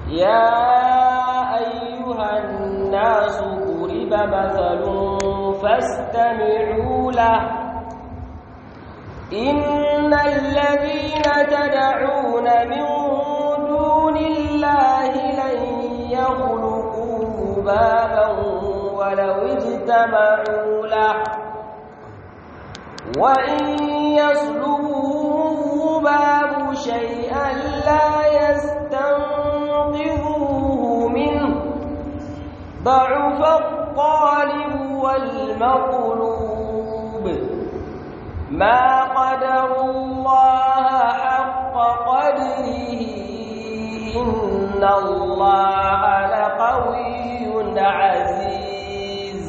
يا أيها الناس ضرب مثل فاستمعوا له إن الذين تدعون من دون الله لن يخلقوا ذبابا ولو اجتمعوا له وإن يسلبهم الذباب شيئا لا يستنقذوه منه ضعف الطالب والمطلوب ما قدروا الله حق قدره إن الله لقوي عزيز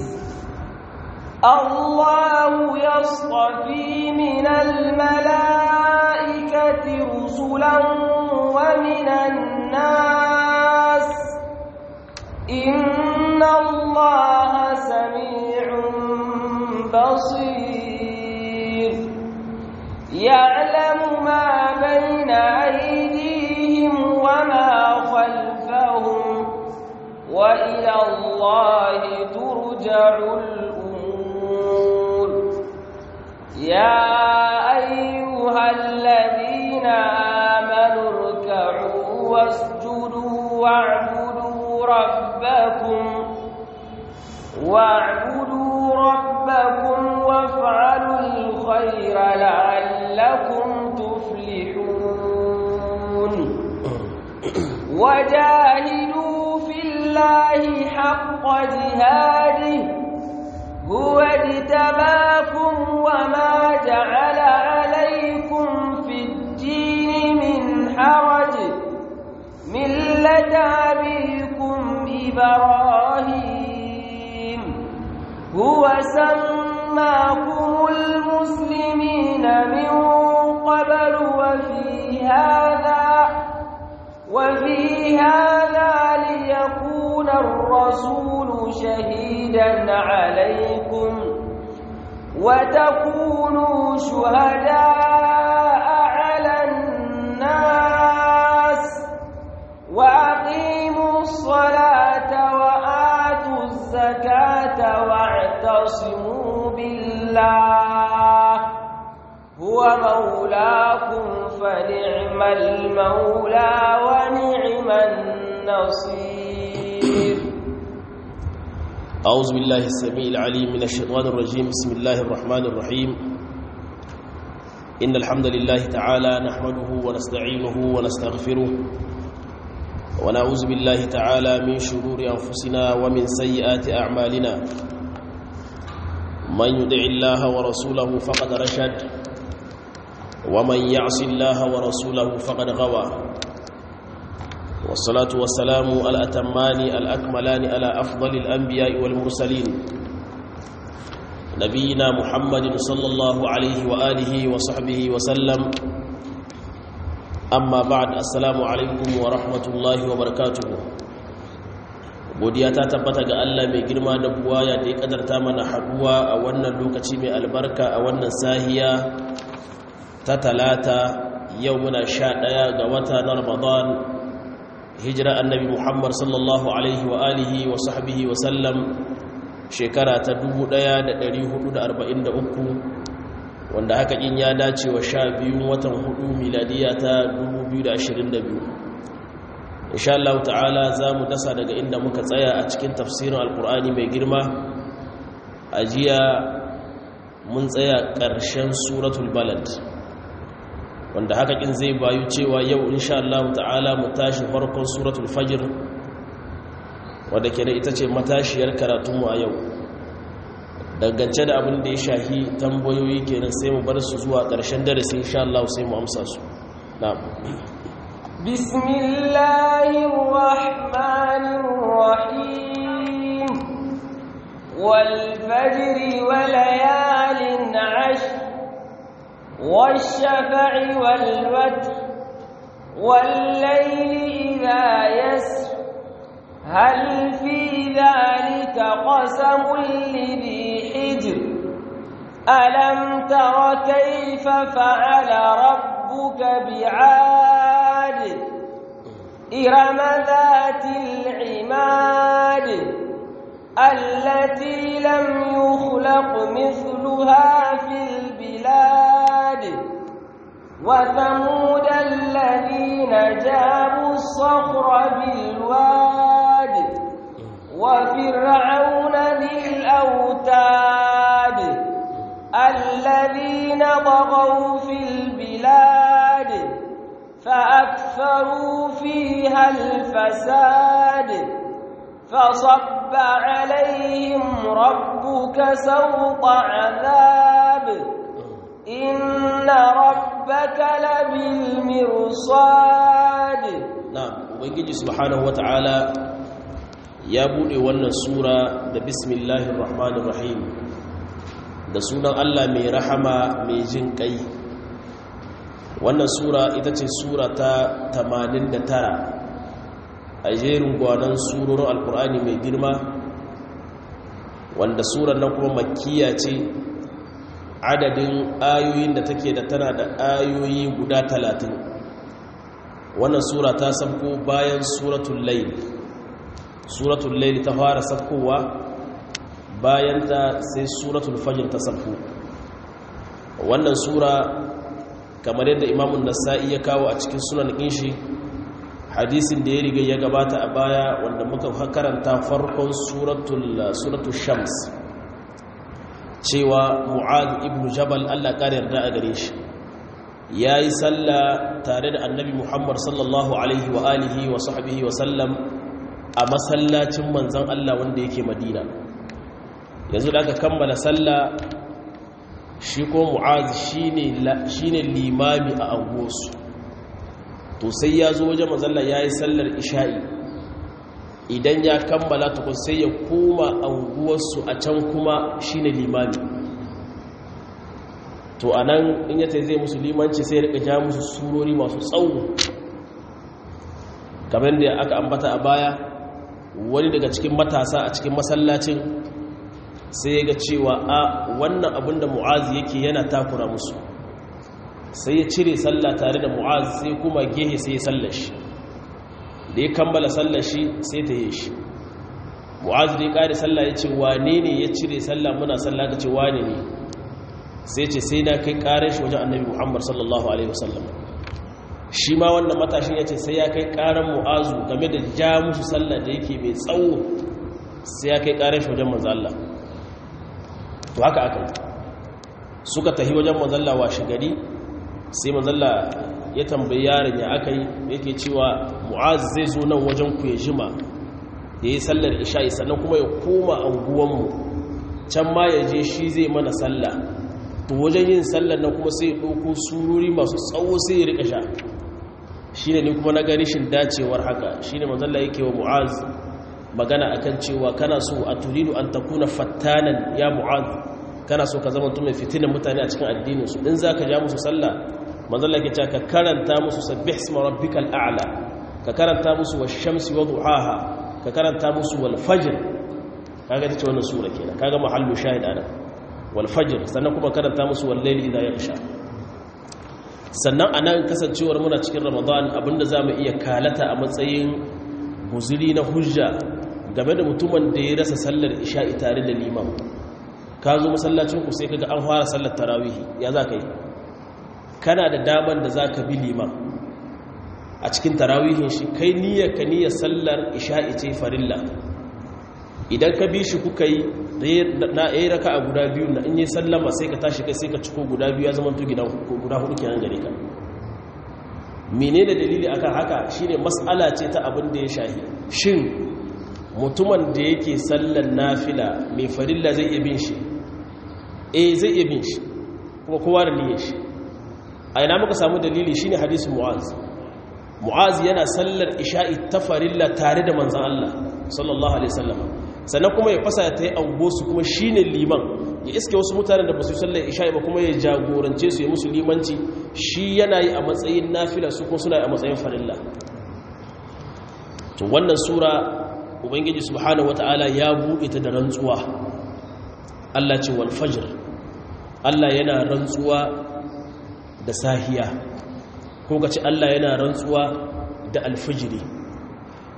الله يصطفي من الملائكة رسلا ومن الناس إن الله سميع بصير يعلم ما بين أيديهم وما خلفهم وإلى الله ترجع الأمور يا أيها الذين آمنوا اركعوا واسجدوا واعبدوا ربكم واعبدوا ربكم وافعلوا الخير لعلكم تفلحون وجاهدوا في الله حق جهاده هو اجتباكم وما جعل عليكم في الدين من حرج ملة أبيكم إبراهيم هو سماكم المسلمين من قبل وفي هذا وفي هذا ليكون الرسول شهيدا عليكم وتكونوا شهداء على الناس وأقيموا الصلاة وآتوا الزكاة واعتصموا بالله هو مولاكم فنعم المولى ونعم النصير أعوذ بالله السميع العليم من الشيطان الرجيم بسم الله الرحمن الرحيم إن الحمد لله تعالى نحمده ونستعينه ونستغفره ونعوذ بالله تعالى من شرور أنفسنا ومن سيئات أعمالنا من يدع الله ورسوله فقد رشد ومن يعص الله ورسوله فقد غوى والصلاة والسلام الأتمان الأكملان على أفضل الأنبياء والمرسلين نبينا محمد صلى الله عليه وآله وصحبه وسلم أما بعد السلام عليكم ورحمة الله وبركاته godiya ta tabbata ga Allah mai girma da buwaya da ya kadarta mana haduwa a wannan lokaci mai albarka a wannan sahiya ta talata yau muna sha ɗaya ga wata na ramadan hijira annabi muhammad sallallahu alaihi wa alihi wa sahbihi wa sallam shekara ta 1443 wanda haka in ya dace wa sha biyun watan hudu miladiya ta 2022 insha Allah ta'ala za mu dasa daga inda muka tsaya a cikin tafsirin alkur'ani mai girma a jiya mun tsaya ƙarshen suratul balad wanda haka kin zai bayu cewa yau insha Allah ta'ala mu tashi farkon suratul fajr wanda ke da ita ce matashiyar karatunmu a yau dangance da abin da ya shahi tambayoyi kenan sai mu bar su zuwa ƙarshen darasi insha Allah sai mu amsa su na'am bismillahir rahmanir rahim wal fajri wa layalin 'ashr والشفع والوتر والليل إذا يسر هل في ذلك قسم لذي حجر ألم تر كيف فعل ربك بعاد إرم ذات العماد التي لم يخلق مثلها في البلاد وثمود الذين جابوا الصخر بالواد وفرعون ذي الأوتاد الذين طغوا في البلاد فأكثروا فيها الفساد فصب عليهم ربك سوط عذاب إن ربك لبالمرصاد نعم ubangiji subhanahu wata'ala ya bude wannan sura da bismillahir rahmanir rahim da sunan Allah mai rahama mai jin kai wannan sura ita ce sura ta 89 a jerin gwanon surorin alkur'ani mai girma wanda surar nan kuma makkiya ce adadin ayoyin da take da tana da ayoyi guda talatin wannan sura ta sabko bayan suratul layl suratul layl ta fara sabkowa bayan ta sai suratul fajr ta sabko wannan sura kamar yadda imamun nasa'i ya kawo a cikin sunan inshi hadisin da ya riga ya gabata a baya wanda muka karanta farkon suratul shams cewa mu'ad ibn jabal Allah ƙara yarda a gare shi ya yi sallah tare da annabi muhammad sallallahu alaihi wa alihi wa sahbihi wa sallam a masallacin manzan Allah wanda yake madina yanzu da aka kammala sallah shi ko mu'az shine limami a angosu to sai ya zo wajen manzalla ya yi sallar isha'i idan ya kammala tukun sai ya koma anguwarsu a can kuma shine limami to a nan in yata zai musu limanci sai rika ja musu surori masu tsawo kamar da aka ambata a baya wani daga cikin matasa a cikin masallacin sai ya ga cewa a wannan abin da mu'azi yake yana takura musu sai ya cire sallah tare da mu'azi sai kuma gehe sai ya sallar shi da ya kammala sallar shi sai ta yi shi mu'azi da ya kare sallah ya ce wane ne ya cire sallah muna sallah ka ce wane ne sai ce sai na kai karar shi wajen annabi muhammad sallallahu alaihi wasallam shi ma wannan matashin ya ce sai ya kai karar mu'azu game da ja musu sallah da yake mai tsawo sai ya kai karar shi wajen manzo Allah to haka aka yi suka tahi wajen manzalla washe gari sai manzalla ya tambayi yaron ya aka yi yake cewa mu'az zai zo nan wajen ku ya jima ya yi sallar isha'i sannan kuma ya koma anguwanmu can ma ya je shi zai mana sallah to wajen yin sallar nan kuma sai ya ɗauko sururi masu tsawo sai ya rika sha shi ne kuma na gani shin dacewar haka shi ne manzalla yake wa mu'az magana akan cewa kana so a turidu an takuna fattanan ya mu'az kana so ka zama mai fitinan mutane a cikin addininsu in za ka ja musu sallah manzala ke ka karanta musu sabbih isma rabbikal a'la ka karanta musu wash-shamsi wa duhaha ka karanta musu wal fajr kaga tace wannan sura kenan kaga mahallu shahid ana wal fajr sannan kuma karanta musu wal layli idha yaghsha sannan anan kasancewar muna cikin ramadan abinda zamu iya kalata a matsayin guzuri na hujja game da mutumin da ya rasa sallar isha'i tare da liman ka zo masallacinku sai kaga an fara sallar tarawihi ya za ka yi kana da daman da za ka bi liman a cikin tarawihin shi kai niyyar ka niyyar sallar isha'i ce farilla idan ka bi shi kuka yi na yi raka a guda biyu na in yi sallama sai ka tashi kai sai ka ciko guda biyu ya zama guda hudu kenan gare ka mene da dalili akan haka shine mas'ala ce ta abin da ya shahi shin mutumin da yake sallar nafila mai farilla zai iya bin shi eh zai iya bin shi kuma kowa da niyyar shi a ina muka samu dalili shine hadisin mu'az mu'az yana sallar isha'i ta farilla tare da manzon Allah sallallahu alaihi wasallam sannan kuma ya fasa ta yi angosu kuma shine liman ya iske wasu mutanen da ba su sallar isha'i ba kuma ya jagorance su ya musu limanci shi yana yi a matsayin nafila su kuma suna yi a matsayin farilla to wannan sura ubangiji subhanahu wata'ala ya buɗe ta da rantsuwa Allah ce wal fajr Allah yana rantsuwa da sahiya ko ka ce Allah yana rantsuwa da alfijiri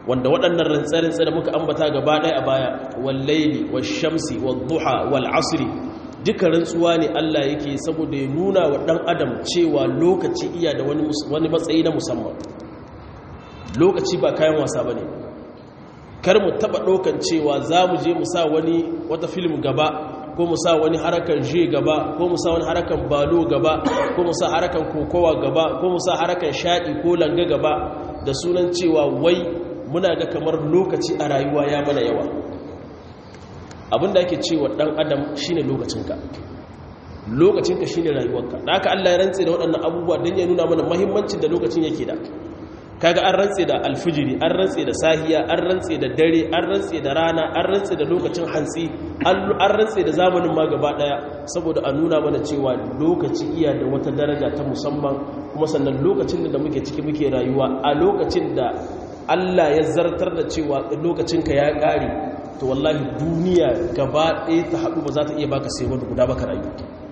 wanda waɗannan rantsarin da muka ambata gaba ɗaya a baya wallaili washamsi wadduha wal asri duka rantsuwa ne Allah yake saboda ya nuna wa ɗan adam cewa lokaci iya da wani matsayi na musamman lokaci ba kayan wasa ba ne kar mu taɓa ɗaukan cewa za mu je mu sa wani wata film gaba ko mu sa wani harakan je gaba ko mu sa wani harakan balo gaba ko mu sa harakan kokowa gaba ko mu sa harakan shaɗi ko langa gaba da sunan cewa wai muna ga kamar lokaci a rayuwa ya mana yawa abinda ake cewa dan adam shine lokacinka lokacinka shine rayuwarka da haka Allah ya rantse da waɗannan abubuwa don ya nuna mana muhimmancin da lokacin yake da kaga an rantse da alfijiri an rantse da sahiya an rantse da dare an rantse da rana an rantse da lokacin hantsi an rantse da zamanin ma gaba daya saboda a nuna mana cewa lokaci iya da wata daraja ta musamman kuma sannan lokacin da muke ciki muke rayuwa a lokacin da Allah ya zartar da cewa lokacinka ya ƙare to wallahi duniya gaba ɗaya ta haɗu ba za ta iya baka sai wani guda baka rayu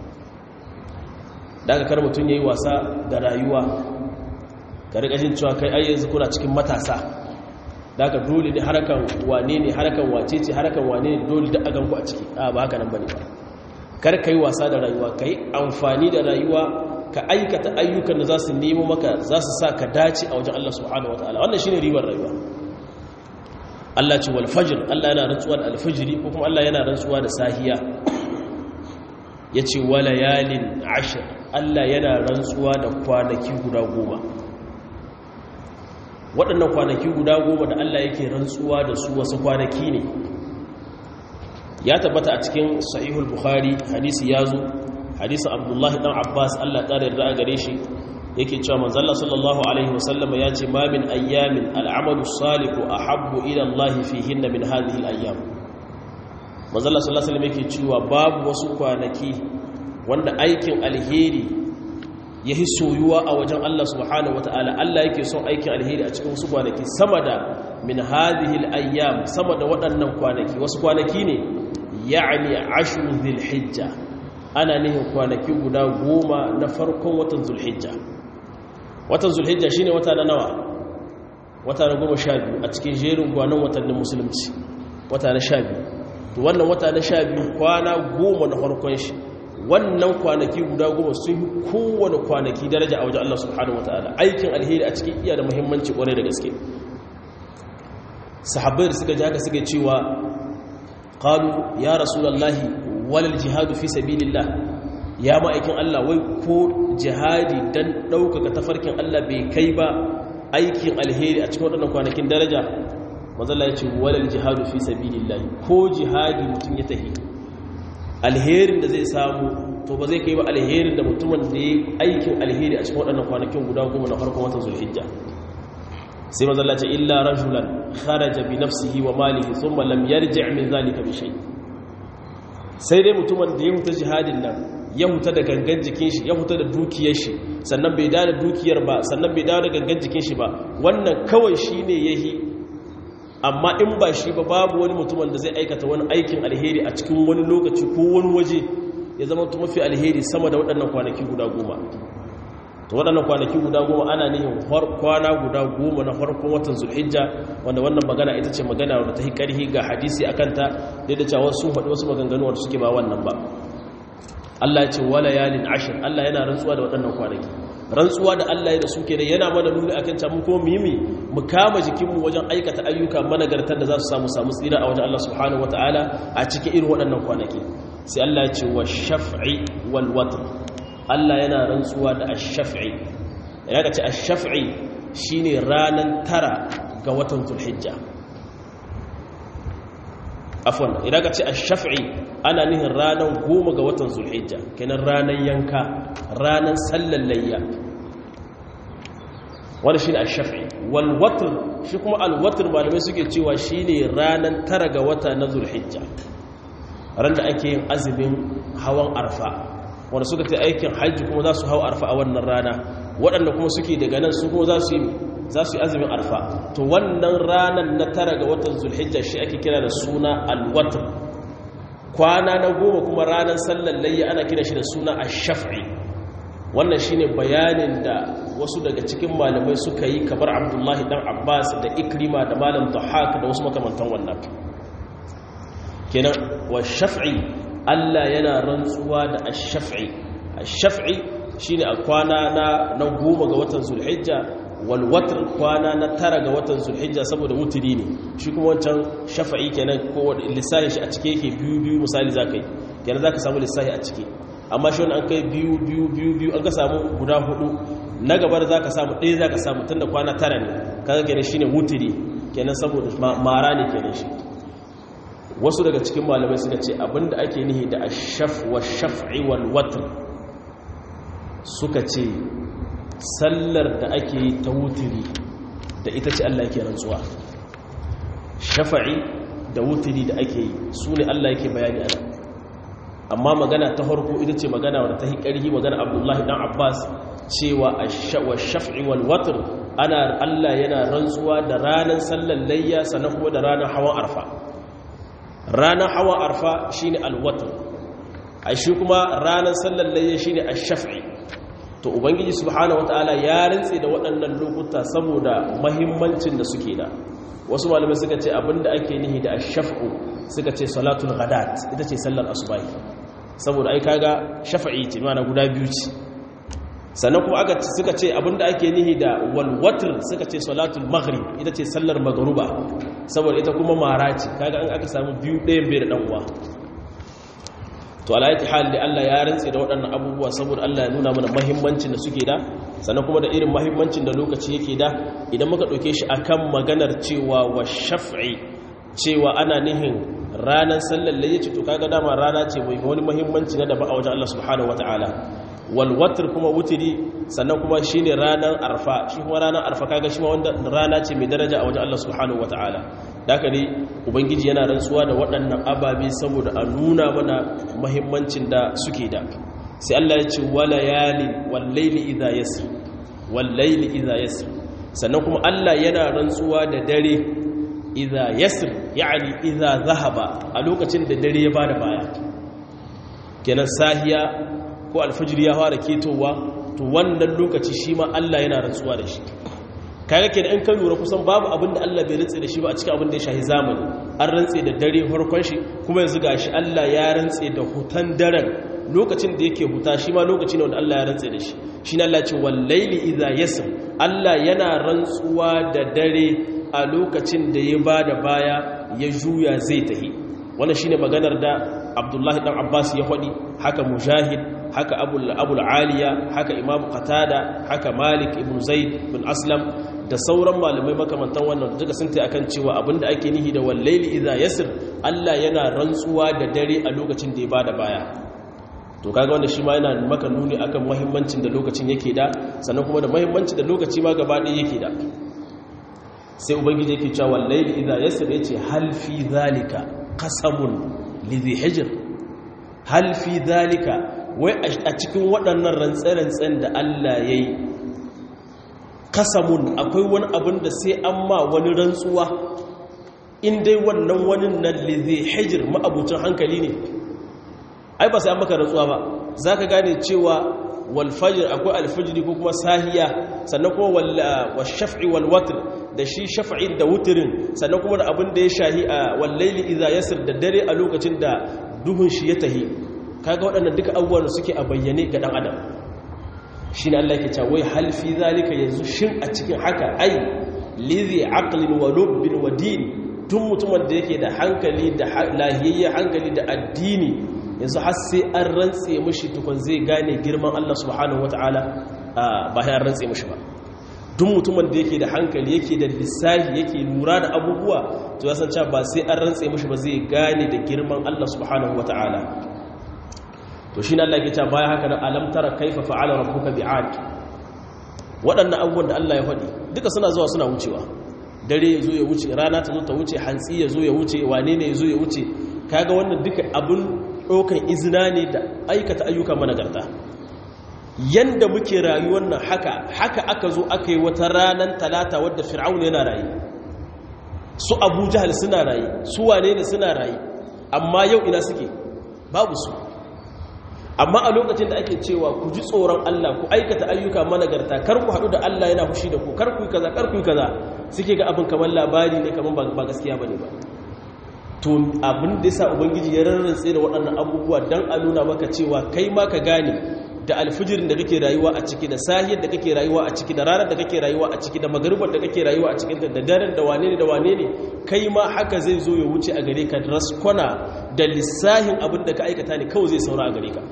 daga kar mutum ya yi wasa da rayuwa ka riƙa jin cewa kai ayyanzu kuna cikin matasa daga dole ne harakan wane ne harakan wace ce harakan wane ne dole da aganku a ciki a ba haka nan ba ne ba kar ka yi wasa da rayuwa ka yi amfani da rayuwa ka aikata ayyukan da za su nemo maka za su sa ka dace a wajen Allah subhanahu wataala wannan shine ribar rayuwa Allah ce wal fajr Allah yana rantsuwa da alfajiri ko kuma Allah yana rantsuwa da sahiya yace wala yalin ashr Allah yana rantsuwa da kwanaki guda goma waɗannan kwanaki guda goma da Allah yake rantsuwa da su wasu kwanaki ne ya tabbata a cikin sahihul bukhari hadisi ya zo hadisin abdullahi dan abbas allah ƙara yarda a gare shi yake cewa manzalla sallallahu alaihi wasallama ya ce ma min ayyamin al'amalu salihu a habbu ila allah fihin min hadhihi al'ayyam manzalla sallallahu alaihi yake cewa babu wasu kwanaki wanda aikin alheri ya yi soyuwa a wajen allah subhanahu wata'ala allah yake son aikin alheri a cikin wasu kwanaki sama da min hadhihi al'ayyam sama da waɗannan kwanaki wasu kwanaki ne ya'ni ashru dhil hijja ana nihin kwanaki guda goma na farkon watan zulhijja watan zulhijja shine wata na nawa wata na goma sha biyu a cikin jerin gwanon watannin musulunci wata na sha biyu to wannan wata na sha biyu kwana goma na farkon shi wannan kwanaki guda goma sun yi kowane kwanaki daraja a wajen Allah subhanahu wa ta'ala aikin alheri a cikin iya da muhimmanci kwarai da gaske sahabbai da suka ji haka suka cewa qalu ya rasulullahi walal jihadu fi sabilillah ya ma'aikin Allah wai ko jihadi dan ɗaukaka tafarkin Allah bai kai ba aikin alheri a cikin waɗannan kwanakin daraja mazalla ya ce walal jihadu fi sabilillah ko jihadi mutum ya tahi alherin da zai samu to ba zai kai ba alherin da mutumin da ya aikin alheri a cikin waɗannan kwanakin guda goma na farkon watan zulhijja sai mazalla ce illa rajulan kharaja bi nafsihi wa malihi thumma lam yarji' min zalika bi shay' sai dai mutumin da ya huta jihadin nan ya huta da gangan jikin shi ya huta da dukiyar shi sannan bai da dukiyar ba sannan bai dawo da gangan jikin shi ba wannan kawai shi ne ya yi amma in ba shi ba babu wani mutumin da zai aikata wani aikin alheri a cikin wani lokaci ko wani waje ya zama mafi alheri sama da waɗannan kwanaki guda goma to waɗannan kwanaki guda goma ana nihin kwana guda goma na farkon watan zulhijja wanda wannan magana ita ce magana wadda ta yi ƙarhi ga hadisi a kanta da da cewa sun faɗi wasu maganganu wanda suke ba wannan ba Allah ya ce wala yalin ashir Allah yana rantsuwa da waɗannan kwanaki rantsuwa da Allah ya da suke da yana mana nuni akan cewa mun kuma mimi mu kama jikinmu wajen aikata ayyuka managartar da za su samu samu tsira a wajen Allah subhanahu wataala a cikin irin waɗannan kwanaki sai Allah ya ce wa shaf'i wal watr Allah yana rantsuwa da ash-shaf'i idan ka ce ash-shaf'i shine ranan tara ga watan Zulhijja afwan idan ka ce ash-shaf'i ana nihin ranan goma ga watan Zulhijja kenan ranan yanka ranan sallar layya wani shine ash-shaf'i wal watr shi kuma al-watr malamai suke cewa shine ranan tara ga wata na Zulhijja ran da ake yin azumin hawan arfa wanda suka ta aikin hajji kuma za su hau arfa a wannan rana waɗanda kuma suke daga nan su kuma za su yi za su yi azumin arfa to wannan ranar na tara ga watan zulhijja shi ake kira da suna alwatr kwana na goma kuma ranar sallar layya ana kira shi da suna ash-shaf'i wannan shine bayanin da wasu daga cikin malamai suka yi kamar abdullahi dan abbas da ikrima da malam dhahak da wasu makamantan wannan kenan wa shaf'i Allah yana rantsuwa da ash-shaf'i ash-shaf'i shine a kwana na na goma ga watan zulhijja wal watr kwana na tara ga watan zulhijja saboda wutiri ne shi kuma wancan shafa'i kenan ko lissafi shi a cike yake biyu biyu misali zakai kenan zaka samu lissafi a cike amma shi an kai biyu biyu biyu biyu an ka samu guda hudu na gabar zaka samu ɗaya zaka samu tunda kwana tara ne kaga kenan shine wutiri kenan saboda mara ne kenan shi wasu daga cikin malamai suka ce abinda ake nihi da ashaf wa shaf'i wal watr suka ce sallar da ake yi ta wutiri da ita ce Allah yake rantsuwa shafa'i da wutiri da ake yi su ne Allah yake bayani ana amma magana ta harko ita ce magana wadda ta yi ƙarhi magana abdullahi dan abbas cewa wa shaf'i wal watr ana Allah yana rantsuwa da ranar sallar layya sannan kuma da ranar hawan arfa ranar hawan arfa shine al-watr a shi kuma ranar sallar layya shine ash-shaf'i to ubangiji subhanahu wataala ya rantse da waɗannan lokuta saboda mahimmancin da suke da wasu malamai suka ce abinda ake nihi da ash-shaf'u suka ce salatul ghadat ita ce sallar asubahi saboda ai kaga shafa'i ce mana guda biyu ce sannan kuma aka suka ce abinda ake nihi da wal watr suka ce salatul maghrib ita ce sallar magruba saboda ita kuma mara ce kaga an aka samu biyu ɗayan bai da dan uwa to alayati hali Allah ya rantse da waɗannan abubuwa saboda Allah ya nuna mana mahimmancin da suke da sannan kuma da irin mahimmancin da lokaci yake da idan muka ɗauke shi akan maganar cewa wa shaf'i cewa ana nihin ranar sallar layyaci to kaga dama rana ce mai wani mahimmanci na daba a wajen Allah subhanahu wataala wal watr kuma wutiri sannan kuma shine ranar arfa shi kuma ranar arfa kaga shi ma wanda rana ce mai daraja a wajen Allah subhanahu wataala haka ne ubangiji yana rantsuwa da waɗannan ababe saboda a nuna mana mahimmancin da suke da sai Allah ya ce walayalin wallaili idha yasr wallaili idha yasr sannan kuma Allah yana rantsuwa da dare idha yasr yani idha zahaba a lokacin da dare ya bada baya kenan sahiya ko alfajir ya fara ketowa to wannan lokaci shi ma Allah yana rantsuwa da shi kaga kenan in ka lura kusan babu abin da Allah bai rantse da shi ba a cikin abin da ya shahi zamani an rantse da dare farkon shi kuma yanzu gashi Allah ya rantse da hutan daren lokacin da yake huta shi ma lokaci ne wanda Allah ya rantse da shi shine Allah ce wallaili idza yasr Allah yana rantsuwa da dare a lokacin da ya bada baya ya juya zai tahi wannan shine maganar da Abdullahi dan Abbas ya faɗi haka Mujahid haka Abul Aliya haka Imam Qatada haka Malik ibn Zaid bin Aslam da sauran malamai makamantan wannan duka sun ta akan cewa abinda ake nihi da wallaili idza yasr Allah yana rantsuwa da dare a lokacin da ya bada baya to kaga wanda shi ma yana maka nuni akan muhimmancin da lokacin yake da sannan kuma da muhimmancin da lokaci ma gaba ɗaya yake da sai ubangiji yake cewa wallaili idza yasr yace hal fi zalika qasamun lidhi hijr hal fi zalika wai a cikin waɗannan rantsa-rantsan da Allah yayi kasamun akwai wani abin da sai an ma wani rantsuwa in dai wannan wani na lize hijir ma'abucin hankali ne ai ba sai an maka rantsuwa ba za ka gane cewa walfajir akwai alfajiri ko kuma sahiya sannan kuma wa shaf'i walwatir da shi shaf'i da wutirin sannan kuma da abin da ya shahi a wallaili iza yasir da dare a lokacin da duhun shi ya tahi kaga waɗannan duka abubuwan da suke a bayyane ga ɗan adam shi ne Allah ke wai halfi zalika yanzu shin a cikin haka ai lizi aqlin wa lubbin wa din tun mutumin da yake da hankali da lahiyayyen hankali da addini yanzu har sai an rantse mushi tukun zai gane girman Allah subhanahu wataala ba ya rantse mushi ba duk mutumin da yake da hankali yake da lissafi yake lura da abubuwa to ya san cewa ba sai an rantse mushi ba zai gane da girman Allah subhanahu wataala to shi ne Allah ke cewa bayan haka na alamtara kaifa fa'ala rabbuka bi'ad waɗannan abubuwan da Allah ya faɗi duka suna zuwa suna wucewa dare ya zo ya wuce rana ta zo ta wuce hantsi ya zo ya wuce wane ne ya zo ya wuce kaga wannan duka abin ɗaukan izina ne da aikata ayyuka managarta yanda muke rayuwar nan haka haka aka zo aka yi wata ranar talata wadda fir'aun yana rayu su abu jahal suna rayu su wane ne suna rayu amma yau ina suke babu su amma a lokacin da ake cewa ku ji tsoron Allah ku aikata ayyuka managarta kar ku haɗu da Allah yana fushi da ku kar ku yi kaza kar ku yi kaza suke ga abin kamar labari ne kamar ba gaskiya bane ba to abin da yasa ubangiji ya rarrantse da waɗannan abubuwa dan a nuna maka cewa kai ma ka gane da alfijirin da kake rayuwa a ciki da sahiyar da kake rayuwa a ciki da ranar da kake rayuwa a ciki da magaribar da kake rayuwa a cikin da daren da wane ne da wane ne kai ma haka zai zo ya wuce a gare ka raskwana da lissahin abin da ka aikata ne kawai zai saura a gare ka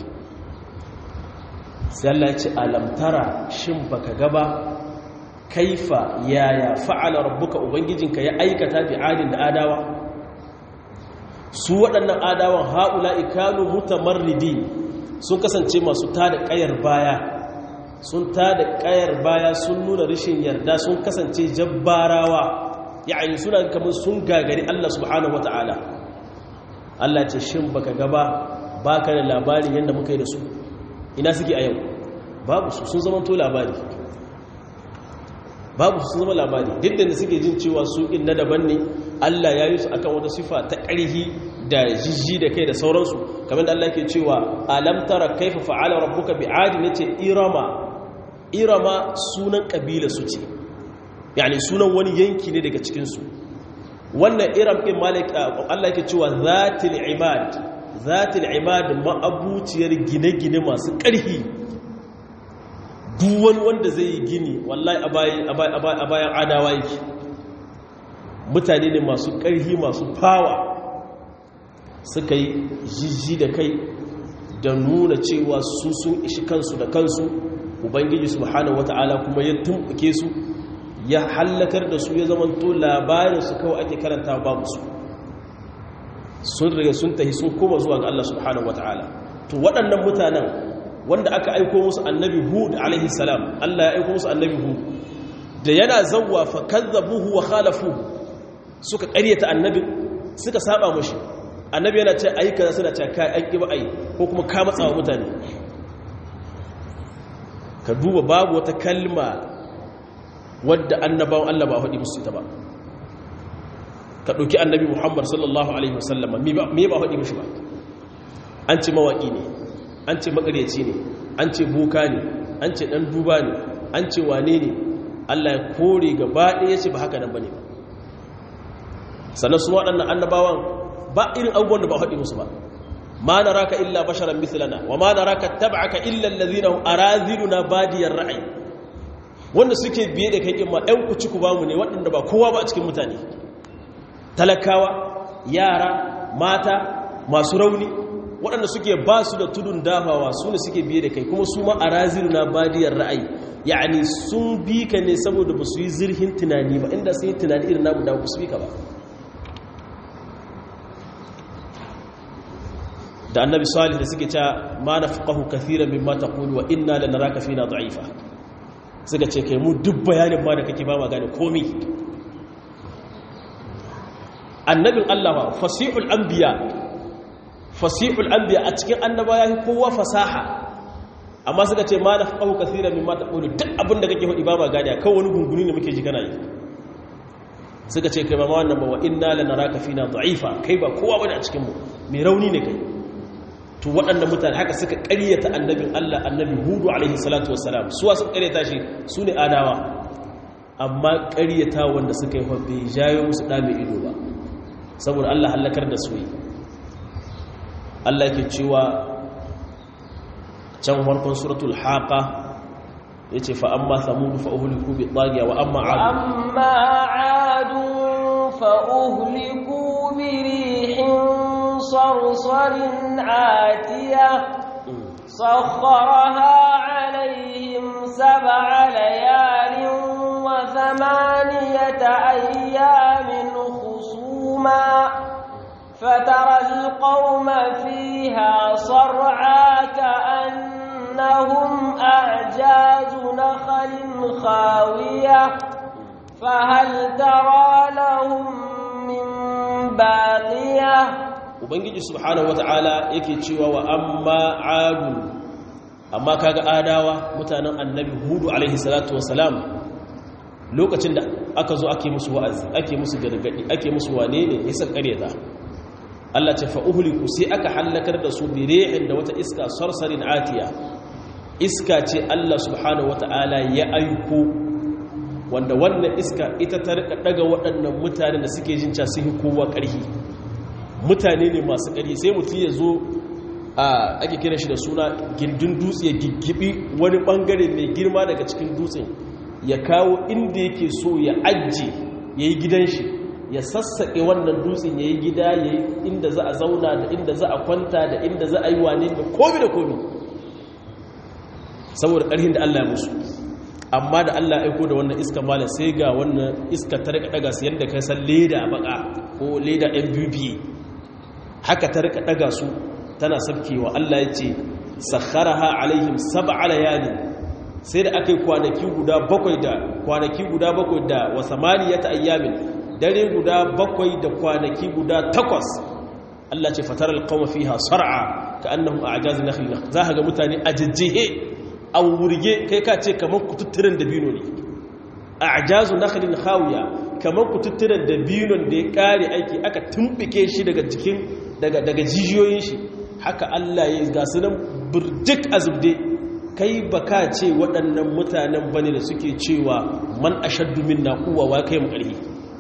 sai Allah ya ce alamtara shin baka gaba kaifa yaya fa'ala rabbuka ubangijinka ya aikata bi adin da adawa su waɗannan adawan haula'i kanu mutamarridi sun kasance masu tada ƙayar baya sun tada ƙayar baya sun nuna rashin yarda sun kasance jabbarawa ya'ani suna kamar sun gagari Allah subhanahu wata'ala Allah ce shin baka gaba baka da labarin yadda muka yi da su ina suke a yau babu su sun zama to labari babu su sun zama labari duk da suke jin cewa su inna daban ne Allah ya yi su akan wata sifa ta ƙarhi da jijji da kai da sauransu kamar da Allah ke cewa alam tara kaifa fa'ala rabbuka bi'adi nace irama irama sunan kabila su ce yani sunan wani yanki ne daga cikin su wannan iram din malik Allah ke cewa zatil ibad zatil ibad ma'abuciyar gine-gine masu ƙarhi duk wani wanda zai yi gini wallahi a bayan adawa yake mutane ne masu ƙarhi masu fawa suka yi jijji da kai da nuna cewa su sun ishi kansu da kansu ubangiji subhanahu wata'ala kuma ya tumbuke su ya hallakar da su ya zamanto labarin su kawai ake karanta babu su sun riga sun tahi sun koma zuwa ga Allah subhanahu wata'ala to waɗannan mutanen wanda aka aiko musu annabi hud alaihi salam Allah ya aiko musu annabi hud da yana zawwa fa kazzabuhu wa khalafu suka ƙaryata annabi suka saba mashi annabi yana ce ayi kaza suna ce kai an ki ba ayi ko kuma ka matsa wa mutane ka duba babu wata kalma wadda annabawan Allah ba faɗi musu ita ba ka ɗauki annabi Muhammad sallallahu alaihi wasallam me ba faɗi mishi ba an ce mawaƙi ne an ce makaryaci ne an ce boka ne an ce ɗan duba ne an ce wane ne Allah ya kore gaba ɗaya ya ce ba haka nan ba ne ba sannan su waɗannan annabawan ba irin abubuwan da ba haɗi musu ba ma na raka illa basharan mislana wa ma na raka tab'aka illa allazina hum araziluna badiyar ra'ayi wanda suke biye da kai kin ma ɗan kuci ku bamu ne waɗanda ba kowa ba a cikin mutane talakawa yara mata masu rauni waɗanda suke ba su da tudun dafawa su ne suke biye da kai kuma su ma araziluna badiyar ra'ayi yani sun bi ka ne saboda ba su yi zirhin tunani ba inda sun yi tunani irin namu da ba su bi ka ba da annabi salih da suke cewa ma nafqahu kathiran mimma taqulu wa inna lanaraka fina da'ifa suka ce kai mu duk bayanin ma da kake ba ma gane komai annabin Allah ba fasihul anbiya fasihul anbiya a cikin annaba yayi kowa fasaha amma suka ce ma nafqahu kathiran mimma taqulu duk abin da kake faɗi ba ma gane kawai wani gunguni ne muke ji kana yi suka ce kai ba ma wannan ba wa inna lanaraka fina da'ifa kai ba kowa bane a cikin mu mai rauni ne kai to waɗanda mutane haka suka ƙaryata annabin Allah annabi hudu alaihi salatu wassalam suwa suka ƙaryata shi su ne adawa amma ƙaryata wanda suka yi bai jayo musu ɗa mai ido ba saboda Allah hallakar da su yi Allah ke cewa can farkon suratul haqa yace fa amma thamud fa uhliku bi taghiya wa amma ad amma adu fa uhliku bi rihin صرصر عاتية سخرها عليهم سبع ليال وثمانية أيام خصوما فترى القوم فيها صرعا كأنهم أعجاز نخل خاوية فهل ترى لهم من باقية ubangiji subhanahu wata'ala yake cewa wa amma adu amma kaga adawa mutanen annabi hudu alaihi salatu wassalam lokacin da aka zo ake musu wa'azi ake musu gargadi ake musu wane ne ya san karyata Allah ce fa uhliku sai aka halakar da su bi rihin da wata iska sarsarin atiya iska ce Allah subhanahu wata'ala ya aiko wanda wannan iska ita ta rika daga waɗannan mutane da suke jin sun yi kowa ƙarfi mutane ne masu ƙarfi sai mutum ya zo a ake kira shi da suna gindin dutse ya giggibi wani ɓangare mai girma daga cikin dutsen ya kawo inda yake so ya ajiye ya yi gidan shi ya sassaƙe wannan dutsen ya yi gida ya yi inda za a zauna da inda za a kwanta da inda za a yi wane da komi da komi saboda ƙarhin da Allah ya musu amma da Allah aiko da wannan iska malam sai ga wannan iska ta rika daga su yadda ka san leda baka ko leda mbb haka ta rika daga su tana sabkewa Allah ya ce sakharaha alaihim sab'a layalin sai da aka yi kwanaki guda bakwai da kwanaki guda bakwai da wa samaniyata ayyamin dare guda bakwai da kwanaki guda takwas Allah ce fatar alqawma fiha sar'a ka annahum a'jaz nakhl za ga mutane ajijjihe a wurge kai ka ce kamar kututturen dabino ne a'jazu nakhlin khawiya kamar kututturen dabinon da ya kare aiki aka tumbike shi daga jikin daga daga jijiyoyin shi haka Allah ya ga su nan burjik azubde kai baka ce waɗannan mutanen bane da suke cewa man ashaddu minna quwwa wa kai mu ƙarfi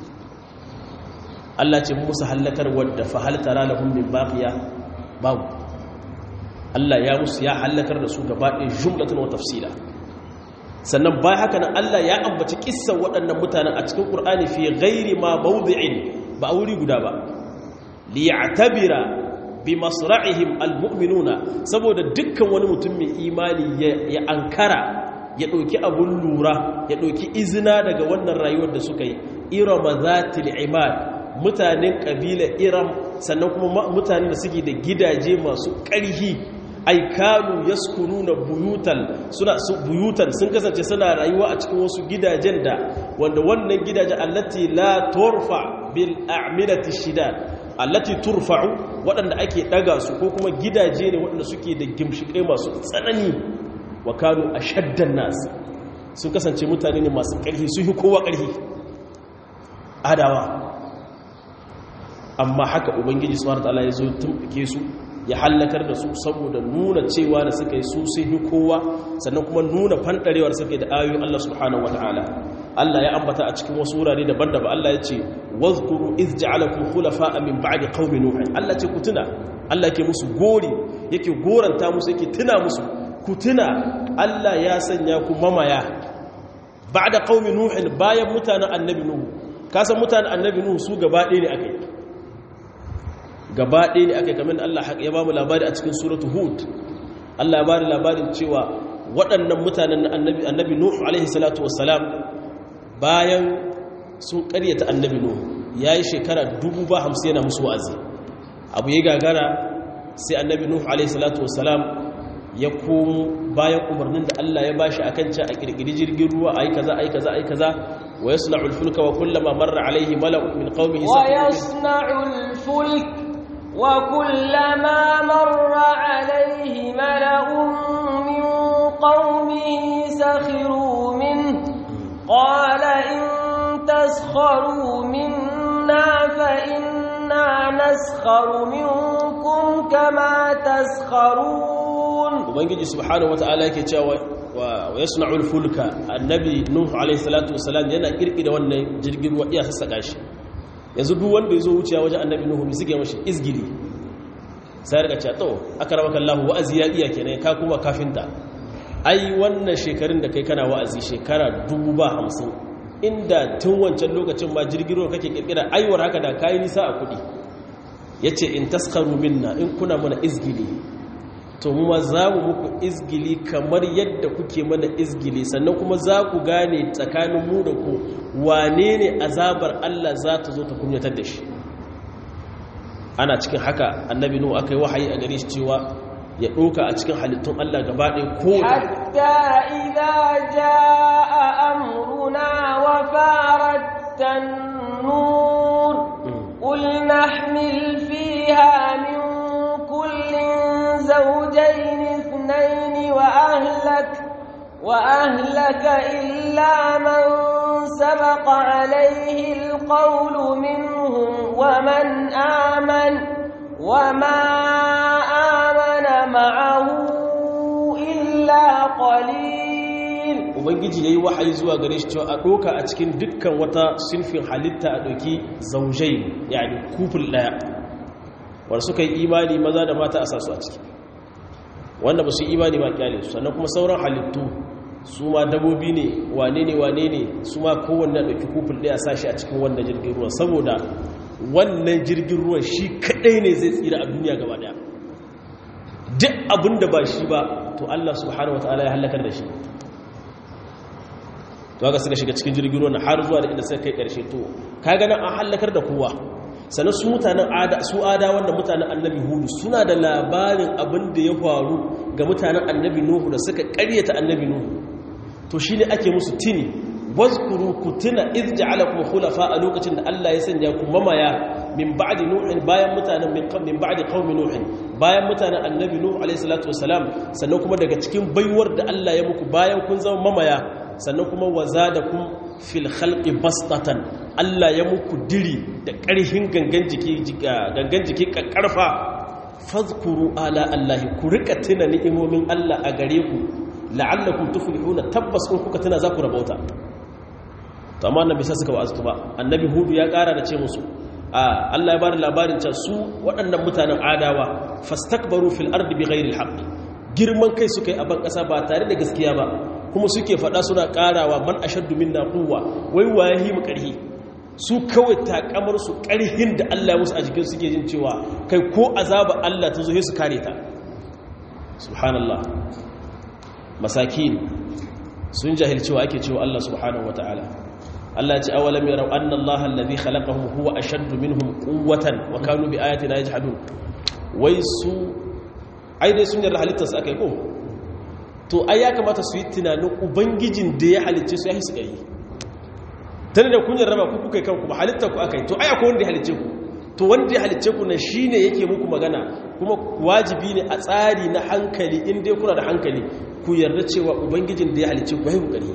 Allah ce musu halakar wadda fa hal tara lahum min baqiya babu Allah ya musu ya halakar da su gaba ɗaya jumlatan wa tafsila sannan bayan haka nan Allah ya ambaci kissan waɗannan mutanen a cikin Qur'ani fi ghairi ma mawdi'in ba a wuri guda ba li ya'tabira bi masra'ihim almu'minuna saboda dukkan wani mutum mai imani ya ankara ya ɗauki abun lura ya ɗauki izina daga wannan rayuwar da suka yi irama zatil imad mutanen ƙabilar iram sannan kuma mutanen da suke da gidaje masu ƙarhi aikanu yaskununa buyutan suna su buyutan sun kasance suna rayuwa a cikin wasu gidajen da wanda wannan gidaje allati la turfa bil a'milati shidad allati turfa'u waɗanda ake ɗaga su ko kuma gidaje ne waɗanda suke da gimshikai masu tsanani wa kanu ashaddan nas sun kasance mutane ne masu ƙarfi sun yi kowa ƙarfi adawa amma haka ubangiji subhanahu wataala ya zo tumbuke su ya hallakar da su saboda nuna cewa da suka yi su sun yi kowa sannan kuma nuna fandarewar suka da ayoyin Allah subhanahu wataala Allah ya ambata a cikin wasu wurare daban-daban Allah ya ce wazkuru iz ja'alakum khulafa'a min ba'di qaumi nuh Allah ce ku tuna Allah yake musu gori yake goranta musu yake tuna musu ku tuna Allah ya sanya ku mamaya ba'da qaumi nuh bayan mutanen annabi nuh kasan mutanen annabi nuh su gaba ɗaya ne akai gaba ɗaya ne aka kamar Allah ya ba mu labari a cikin suratu hud Allah ya ba da labarin cewa waɗannan mutanen na annabi nuhu alaihi salatu wassalam bayan sun ƙaryata annabi nuhu ya yi shekara dubu ba hamsin yana musu wa'azi abu ya gagara sai annabi nuhu alaihi salatu wassalam ya komo bayan umarnin da Allah ya bashi akan ci a kirkiri jirgin ruwa ayi kaza ayi kaza ayi kaza wa yasna'ul fulka wa kullama marra alaihi mala'un min qaumihi wa yasna'ul fulka وكلما مر عليه ملأ من قومه سخروا منه قال إن تسخروا منا فإنا نسخر منكم كما تسخرون وبنجي سبحانه وتعالى كتاوى ويصنع الفلك النبي نوح عليه الصلاة والسلام yana kirkira wannan jirgin ruwa iya sassaka shi yanzu duk wanda ya zo wuciya wajen annabi nuhu mai suke mashi izgili sai rika ce to aka rama kallahu wa'azi ya iya kenan ka kuma kafinta ai wannan shekarun da kai kana wa'azi shekara dubu ba hamsin inda tun wancan lokacin ma jirgin ruwa kake kirkira aiwar haka da kayi nisa a kudi ya ce in taskaru minna in kuna mana izgili to mu ma za mu muku izgili kamar yadda kuke mana izgili sannan kuma za ku gane tsakanin mu da ku wane ne azabar Allah za ta zo ta kunyatar da shi ana cikin haka annabi nuhu aka yi wahayi a gare shi cewa ya ɗoka a cikin halittun Allah gaba ɗaya ko hatta idza jaa amruna wa farat nur qul nahmil fiha min kullin zawjayn ithnayn wa ahlak wa ahlaka illa man sabaqa alayhi alqawlu minhum wa man amana وما آمن معه إلا قليل ubangiji yayi wahayi zuwa gare shi cewa a doka a cikin dukkan wata sinfin halitta a doki zaujai yani kuful daya wanda suka yi imani maza da mata a sasu a ciki wanda ba su yi imani ba kyale su sannan kuma sauran halittu su ma dabobi ne wane ne wane ne su ma kowanne ɗauki kufin ɗaya sashi a cikin wannan jirgin ruwan saboda wannan jirgin ruwan shi kaɗai ne zai tsira a duniya gaba ɗaya duk abin da ba shi ba to Allah subhanahu wa ta'ala ya halakar da shi to haka suka shiga cikin jirgin ruwan har zuwa da inda suka kai ƙarshe to ka ganin an halakar da kowa sannan su mutanen ada su ada wanda mutanen annabi hudu suna da labarin abin da ya faru ga mutanen annabi nuhu da suka ƙaryata annabi nuhu to shi ne ake musu tini wazkuru ku tuna iz ja'alakum khulafa a lokacin da Allah ya sanya ku mamaya min ba'di nuhin bayan mutanen min min ba'di qaumi nuhin bayan mutanen annabi nuhu alayhi salatu wassalam sannan kuma daga cikin baiwar da Allah ya muku bayan kun zama mamaya sannan kuma wazadakum fil khalqi bastatan Allah ya muku diri da ƙarhin gangan jiki gangan jiki kakkarfa fadhkuru ala Allah ku rika tuna ni'imomin Allah a gare ku la'allakum tuflihuna tabbas in kuka tana za ku rabauta to amma annabi sai suka wa'azu ba annabi hudu ya kara da ce musu a Allah ya bada labarin cewa su waɗannan mutanen adawa fastakbaru fil ardi bighairi alhaq girman kai suka yi a ban kasa ba tare da gaskiya ba kuma suke faɗa suna karawa man ashaddu minna quwwa wai waye mu karhi su kawai takamar su karhin da Allah ya musu a jikin suke jin cewa kai ko azaba Allah ta zo su kare ta subhanallah masakin sun jahilci wa ake cewa Allah subhanahu wataala Allah ce awalam yarau anna Allah alladhi khalaqahum huwa ashaddu minhum quwwatan wa kanu bi ayatina yajhadun wai su ai dai sun yarda halittar su akai ko to ai ya kamata su yi tunanin ubangijin da ya halicce su ya hisu kai tare da kun yarda ba ku kuka kanku ba halittar ku akai to ai akwai wanda ya halicce ku to wanda ya halicce ku na shine yake muku magana kuma wajibi ne a tsari na hankali in dai kuna da hankali ku yarda cewa ubangijin da ya halicce ku haihu gari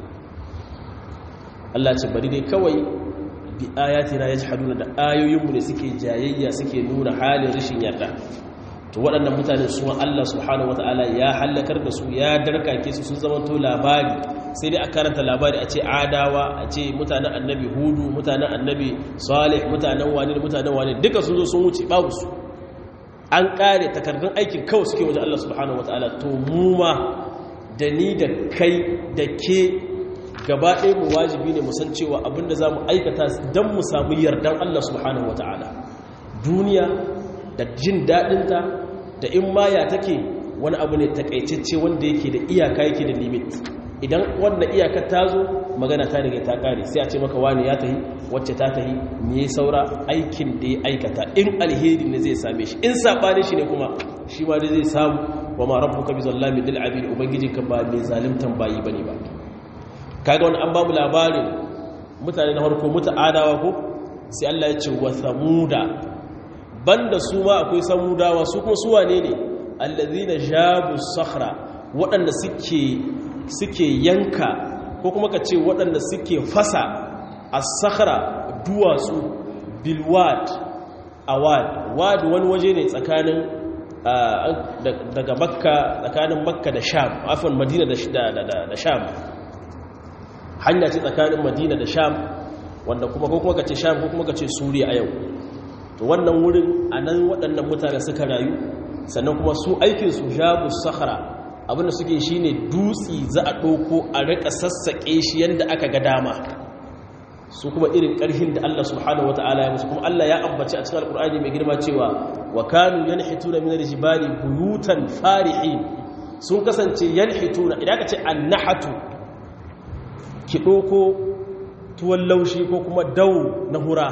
Allah ce bari dai kawai bi ayatina yajhaduna da ayoyinmu ne suke jayayya suke nuna halin rashin yarda to waɗannan mutane su Allah subhanahu wataala ya halakar da su ya darkake su sun zama to labari sai dai a karanta labari a ce adawa a ce mutanen annabi hudu mutanen annabi salih mutanen wani da mutanen wani duka sun zo sun wuce babu su an kare takardun aikin kawai suke wajen Allah subhanahu wataala to mu ma da ni da kai da ke gaba ɗaya mu wajibi ne musan cewa abinda za mu aikata don mu samu yardan Allah subhanahu wataala duniya da jin daɗinta da in maya take wani abu ne takaitacce wanda yake da iyaka yake da limit idan wanda iyakar ta zo magana ta riga ta kare sai a ce maka wani ya tahi wacce ta tahi me ya saura aikin da ya aikata in alheri ne zai same shi in sabani shi ne kuma shi ma dai zai samu wa ma rabbuka bi zallamin lil abid ubangijinka ba mai zalimtan bayi bane ba kaga wani an ba mu labarin mutane na farko muta adawa ko sai Allah ya ce wa samuda banda su ma akwai samudawa su kuma su wane ne allazina jabu sakhra waɗanda suke suke yanka ko kuma ka ce waɗanda suke fasa a sakhra duwatsu bilwad awad wad wani waje ne tsakanin daga makka tsakanin makka da sham afon madina da sham hanya ce tsakanin madina da sham wanda kuma ko kuma ka ce sham ko kuma ka ce suriya a yau to wannan wurin a nan waɗannan mutane suka rayu sannan kuma su aikinsu jabu sahara abinda suke shi ne dutsi za a ɗauko a rika sassaƙe shi yadda aka ga dama su kuma irin ƙarhin da Allah subhanahu wa ta'ala ya musu kuma Allah ya ambaci a cikin alƙur'ani mai girma cewa wa kanu yanhituna min al-jibali buyutan farihin sun kasance yanhituna idan ka ce annahatu ki ɗauko tuwon laushi ko kuma dau na hura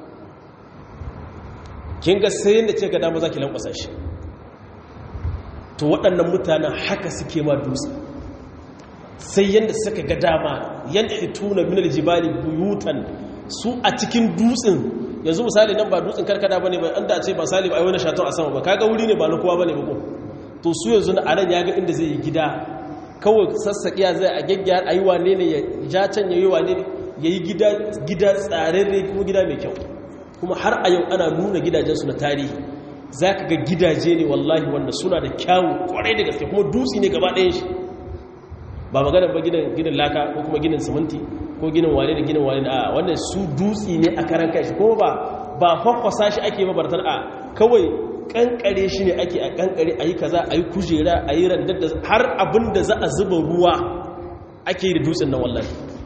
kin ga sai yadda ce ga dama za ki lankwasa shi to waɗannan mutanen haka suke ma dutse sai yadda suka ga dama yan hituna minal jibali buyutan su a cikin dutsen yanzu misali nan ba dutsen karkada bane ba an da ce ba sali ba ai wani shaton a sama ba kaga wuri ne ba na kowa bane ba ko to su yanzu na anan ya ga inda zai yi gida kawai sassaƙiya zai a gyaggyar a yi wane ne ya ja can ya yi wane ne ya yi gida tsararre kuma gida mai kyau kuma har a yau ana nuna gidajensu na tarihi za ka ga gidaje ne wallahi wanda suna da kyawu kwarai da gaske kuma dutse ne gaba ɗayan shi ba magana ba ginin laka ko kuma ginin siminti ko ginin wane da ginin wane a wannan su dutse ne a karan kai shi kuma ba ba kwakwasa shi ake mabartar a kawai kankare shi ne ake a kankare a yi kaza a yi kujera a yi randar da har abin da za a zuba ruwa ake yi da dutsen nan wallahi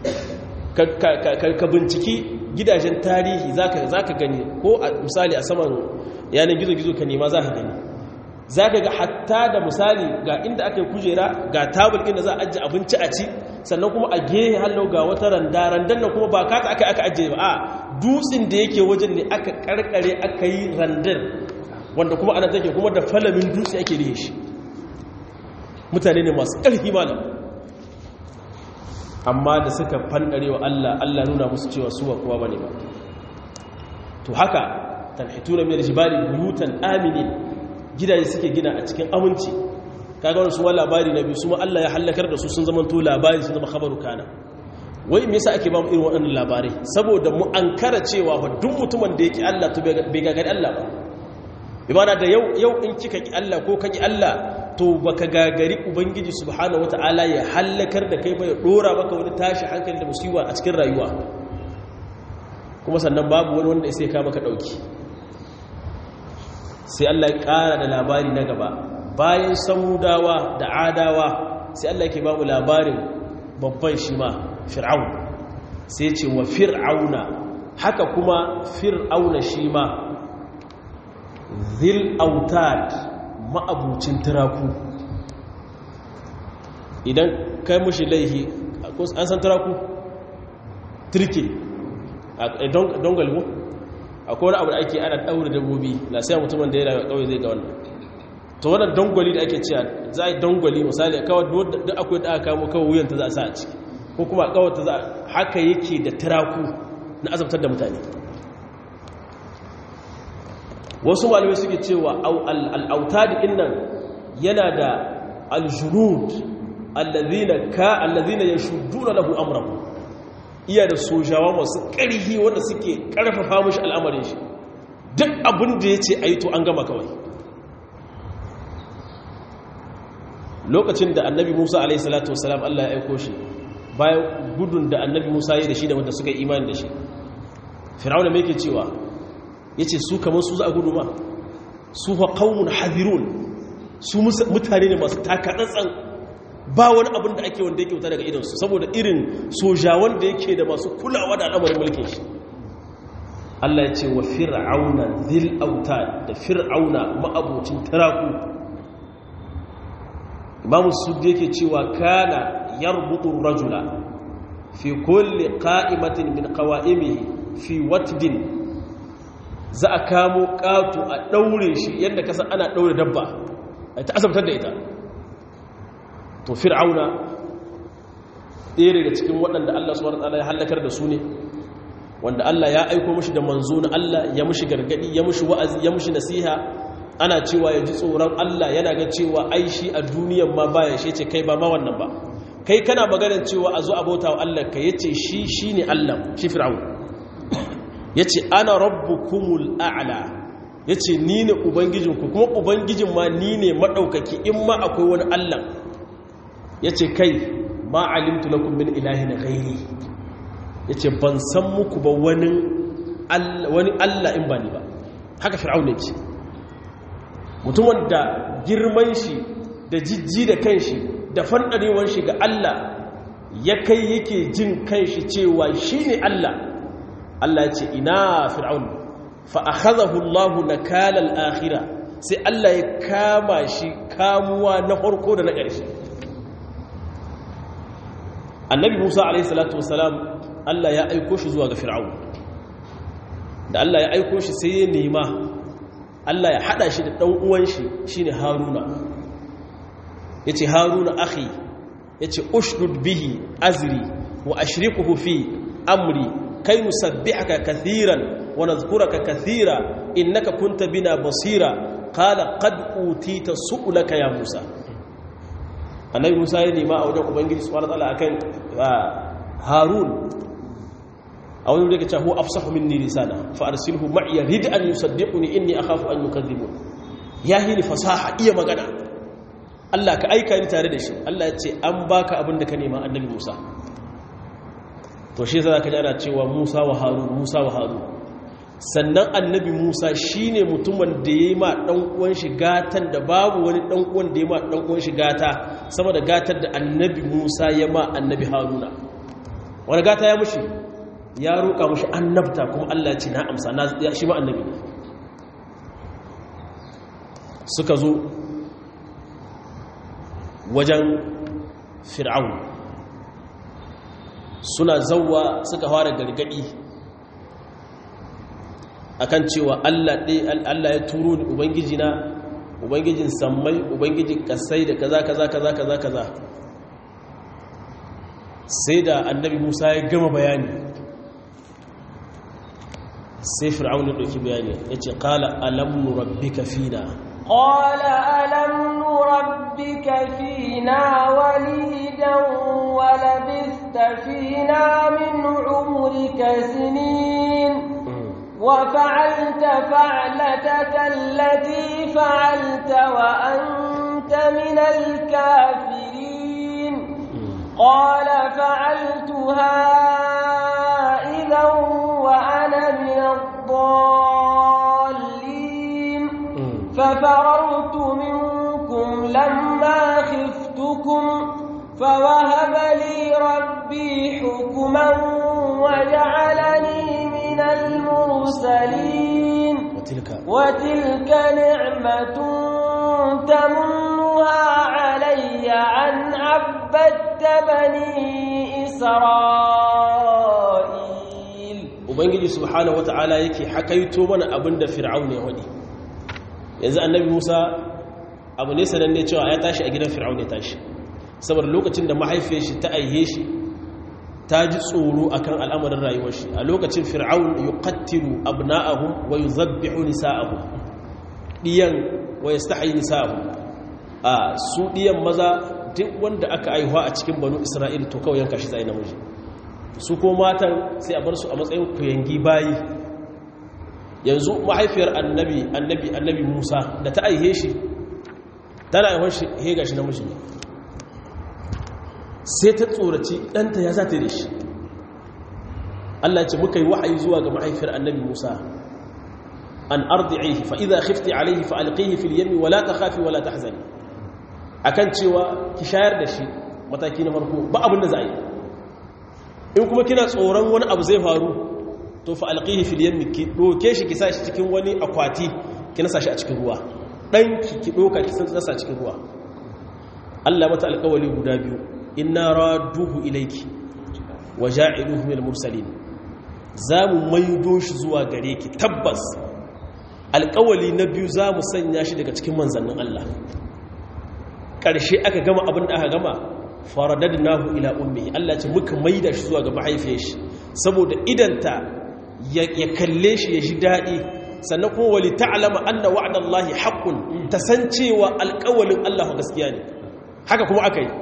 ka binciki gidajen tarihi za ka gani ko a misali a saman yanar gizo-gizo ka nema za ka gani za ka ga hatta da misali ga inda aka yi kujera ga tabul inda za a ajiye abinci a ci sannan kuma a gehe hallau ga wata randa randan nan kuma ba kata aka aka ajiye ba a dutsen da yake wajen ne aka karkare aka yi randar wanda kuma ana take kuma da falamin dutse ake rihe shi mutane ne masu ƙarfi malam amma da suka fandare wa Allah Allah nuna musu cewa su ba kowa bane ba to haka tanhituna min aljibali buyutan aminin gidaje suke gina a cikin aminci kaga wannan su wa labari na biyu su ma Allah ya halakar da su sun zama to labari sun zama khabaru kana wai me yasa ake ba mu irin waɗannan labarai saboda mu ankara cewa fa duk mutumin da yake Allah to bai gagari Allah ba imana da yau yau in kika ki Allah ko kaki Allah to baka gagari ubangiji subhanahu wataala ya halakar da kai ba ya dora maka wani tashi hankali da musiba a cikin rayuwa kuma sannan babu wani wanda sai ka maka dauki sai Allah ya ƙara da labari na gaba bayan samudawa da adawa sai Allah ke bamu labarin babban shi ma fir'aun sai ce wa fir'auna haka kuma fir'auna shi ma zil autad ma'abucin turaku idan kai mushi laihi an san turaku turke don galbo akwai wani abu da ake ana ɗaure dabbobi na sai mutumin da ya rayu kawai zai ga wannan to wannan dangwali da ake cewa za a yi dangwali misali kawai duk akwai da aka kamo kawai wuyanta za a sa a ciki ko kuma kawai ta za haka yake da tiraku na azabtar da mutane wasu malamai suke cewa al'autadi innan yana da aljunud allazina ka allazina yashudduna lahu amrahu iya da sojawa masu ƙarfi wanda suke ƙarfafa mashi al'amarin shi duk abin da ya ce a yi to an gama kawai lokacin da annabi musa alaihissalatu wasalam allah ya aiko shi bayan gudun da annabi musa ya da shi da wanda suka yi imani da shi fir'auna mai ke cewa ya ce su kamar su za a gudu ma su fa kawun hadirun su mutane ne masu takaɗatsan ba wani abin da ake wanda yake wuta daga idansu saboda irin sojawan da yake da masu kulawa da al'amarin mulkin shi Allah ya ce wa fir'auna zil auta da fir'auna ma'abucin taraku imamu suddi yake cewa kana yarbutu rajula fi kulli qa'imatin min qawa'imihi fi watdin za a kamo ƙato a ɗaure shi yadda kasa ana ɗaure dabba a ta asabtar da ita to fir'auna ɗaya daga cikin waɗanda Allah subhanahu wataala ya halakar da su ne wanda Allah ya aiko mishi da manzo na Allah ya mishi gargadi ya mishi wa'azi ya mishi nasiha ana cewa ya ji tsoron Allah yana ga cewa ai shi a duniyan ma baya shi ce kai ba ma wannan ba kai kana maganar cewa a zo a bauta wa Allah ka yace shi shine Allah shi fir'aun yace ana rabbukumul a'la yace ni ne ubangijinku kuma ubangijin ma ni ne madaukaki in ma akwai wani Allah ya ce kai ma alimtu lakum min ilahin ghairi ya ce ban san muku ba wani Allah in ba ni ba haka fir'auna ce mutumin da girman shi da jijji da kanshi da fandarewar shi ga Allah ya kai yake jin kanshi cewa shi ne Allah Allah ya ce ina fir'auna fa akhadahu Allahu nakala al-akhirah sai Allah ya kama shi kamuwa na farko da na ƙarshe annabi musa alaihissalatu wasalam allah ya aiko shi zuwa ga fir'aun da allah ya aiko shi sai ya nema allah ya hada shi da ɗan uwan shi shine haruna ya ce haruna akhi ya ce ushdud bihi azri wa ashrikuhu fi amri kai nusabbihaka kathiran wa nadhkuraka kathira innaka kunta bina basira qala qad utita su'laka ya musa annabi musa ya nema a wajen ubangiji subhanahu wataala akan harun a wani da kace hu afsahu minni lisana fa arsilhu ma'iya rid an yusaddiquni inni akhafu an yukadhibun ya hini fasaha iya magana Allah ka aika ni tare da shi Allah ya ce an baka abin da ka nema annabi Musa to shi za ka ji ana cewa Musa wa Harun Musa wa Harun sannan annabi Musa shine mutumin da yayi ma dan uwan shi gatan da babu wani dan uwan da yayi ma dan uwan shi gata sama da gatar da annabi Musa ya ma annabi Haruna wani gata ya mushi ya roƙa mushi annabta kuma Allah ya ce na amsa na shi ma annabi ne suka zo wajen fir'aun suna zauwa suka fara gargadi akan cewa Allah Allah ya turo ni ubangiji na ubangijin sammai ubangijin kasai da kaza kaza kaza kaza kaza sai da annabi Musa ya gama bayani sai fir'aun ya dauki bayani yace qala alam nurabbika fina قال ألم نربك فينا وليدا ولبثت فينا من عمرك سنين وفعلت فعلتك التي فعلت وأنت من الكافرين قال فعلتها إذا وأنا من الضالين ففررت منكم لما خفتكم فوهب لي ربي حكما وجعلني من المرسلين وتلك وتلك نعمة تمنها علي أن عبدت بني إسرائيل ubangiji subhanahu wata'ala yake hakaito mana abinda fir'aun ya wadi yanzu annabi Musa abu ne sananne cewa ya tashi a gidan fir'aun ya tashi saboda lokacin da mahaifiyar shi ta aihe shi ta ji tsoro akan al'amarin rayuwar shi a lokacin fir'aun yuqattilu abna'ahum wa yuzabbihu nisa'ahum diyan wa yastahyi nisa'ahum a su diyan maza duk wanda aka aihuwa a cikin banu isra'il to kawai yanka shi zai namiji su ko matan sai a bar su a matsayin kuyangi bayi yanzu mahaifiyar annabi annabi annabi musa da ta aihe shi tana aihon shi hega shi namiji ne sai ta tsoraci ɗanta ya zata da shi Allah ce muka yi wa'ayi zuwa ga mahaifiyar annabi musa an ardi'ihi fa idza khifti alayhi fa alqihi fil yammi wala takhafi wala tahzani akan cewa ki shayar da shi mataki na farko ba abin da za a yi in kuma kina tsoron wani abu zai faru to fa alqihi fil yammi ki doke shi ki sa shi cikin wani akwati ki nasa shi a cikin ruwa dan ki ki doka ki san nasa cikin ruwa Allah mata alƙawali guda biyu inna raduhu ilayki wa ja'iluhu minal mursalin zamu maido shi zuwa gare ki tabbas alƙawali na biyu zamu sanya shi daga cikin manzannin Allah ƙarshe aka gama abin da aka gama faradadnahu ila ummihi Allah ce muka maida shi zuwa ga mahaifiyar shi saboda idanta ya kalle shi ya ji dadi sannan kuma wali ta'lama anna wa'dallahi haqqun tasancewa alƙawalin Allah gaskiya ne haka kuma aka yi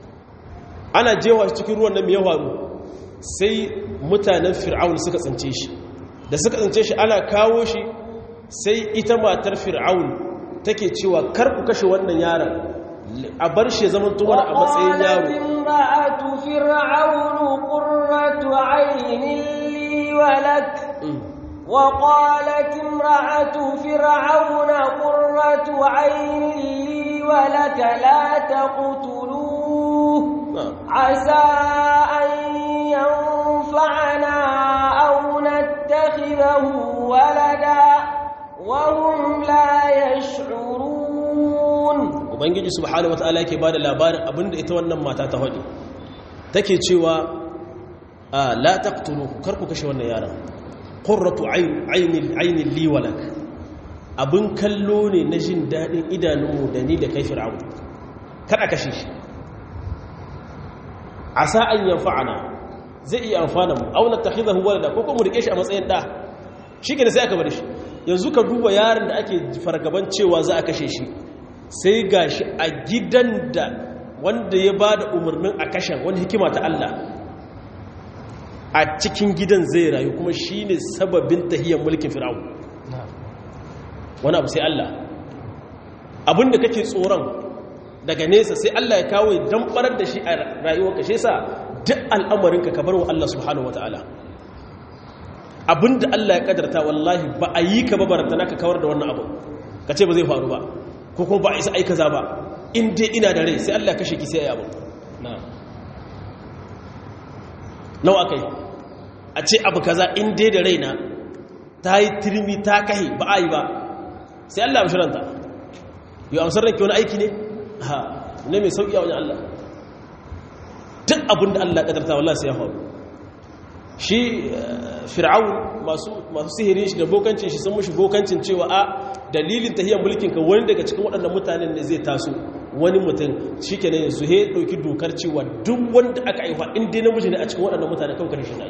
ana jewa cikin ruwan nan ya faru sai mutanen fir'aun suka tsince shi da suka tsince shi ana kawo shi sai ita matar fir'aun take cewa kar ku kashe wannan yaron a bar shi zaman tuwar a matsayin yaro imra'atu fir'aunu qurratu 'aynin li wa lak wa qalat imra'atu fir'auna qurratu 'aynin li wa lak la taqtuluhu 'asa an yanfa'ana aw nattakhidahu walada wa hum la yash'urun ubangiji subhanahu wataala yake bada labarin abinda ita wannan mata ta hadi take cewa la taqtuluhu karku kashe wannan yaron qurratu ayni ayni li walak abin kallo ne na jin dadin idanunmu da ni da kai fir'aun kada kashe shi asa an yanfa'ana zai iya amfana mu aw natakhidahu walada ko kuma mu rike shi a matsayin da shikenan sai aka bar shi yanzu ka duba yaron da ake fargaban cewa za a kashe shi sai gashi a gidan da wanda ya ba da umarnin a kashen wani hikima ta Allah a cikin gidan zai rayu kuma shi ne sababin tahiyar mulkin fir'aun wani abu sai Allah abinda kake tsoron daga nesa sai Allah ya kawo dan barar da shi a rayuwarka shi yasa duk al'amarinka ka bar wa Allah subhanahu wataala abinda Allah ya kadarta wallahi ba a yi ka ba barantana ka kawar da wannan abu ka ce ba zai faru ba ko kuma ba a isa aika za ba in dai ina da rai sai Allah ya kashe ki sai ya abu nawa kai a ce abu kaza in dai da raina ta yi turmi ta kahe ba a yi ba sai Allah ya shiranta yau amsar ranke wani aiki ne ha ne mai sauƙi a wajen Allah duk abin da Allah ƙadarta wallah sai ya faru shi fir'aun masu sihirin shi da bokancin shi sun mushi bokancin cewa a dalilin tahiyar mulkin ka wani daga cikin waɗannan mutanen ne zai taso wani mutum shi ke ne su he ɗauki dokar cewa duk wanda aka haifa in dai namiji ne a cikin waɗannan mutane kan karshe na yi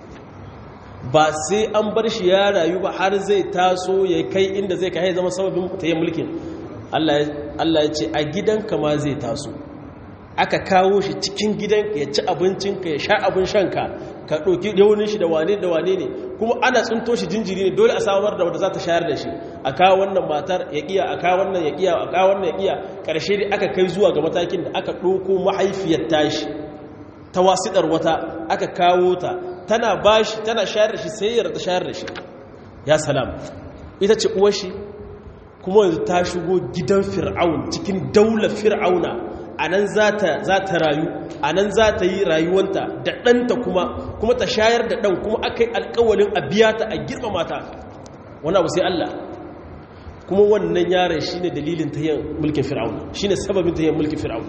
ba sai an bar shi ya rayu ba har zai taso ya kai inda zai kai zama sababin tahiyar mulkin Allah ya ce a gidanka ma zai taso aka kawo shi cikin gidanka ya ci abincinka ya sha abin shanka ka ɗauki yaunin shi da wane da wane ne kuma ana tsinto shi jinjiri ne dole a samar da wanda za ta shayar da shi a kawo wannan matar ya ƙiya a kawo wannan ya ƙiya a kawo wannan ya ƙiya ƙarshe dai aka kai zuwa ga matakin da aka ɗauko mahaifiyar tashi ta wasiɗar wata aka kawo ta tana bashi tana shayar da shi sai ya ta shayar da shi ya salam ita ce uwar shi kuma yanzu ta shigo gidan fir'aun cikin daular fir'auna a nan za ta rayu a nan za ta yi rayuwanta da ɗanta kuma kuma ta shayar da ɗan kuma aka yi alkawalin a biya ta a girmama ta wani abu sai Allah kuma wannan yaron shi ne dalilin ta yin mulkin fir'auna shi ne sababin ta yin mulkin fir'auna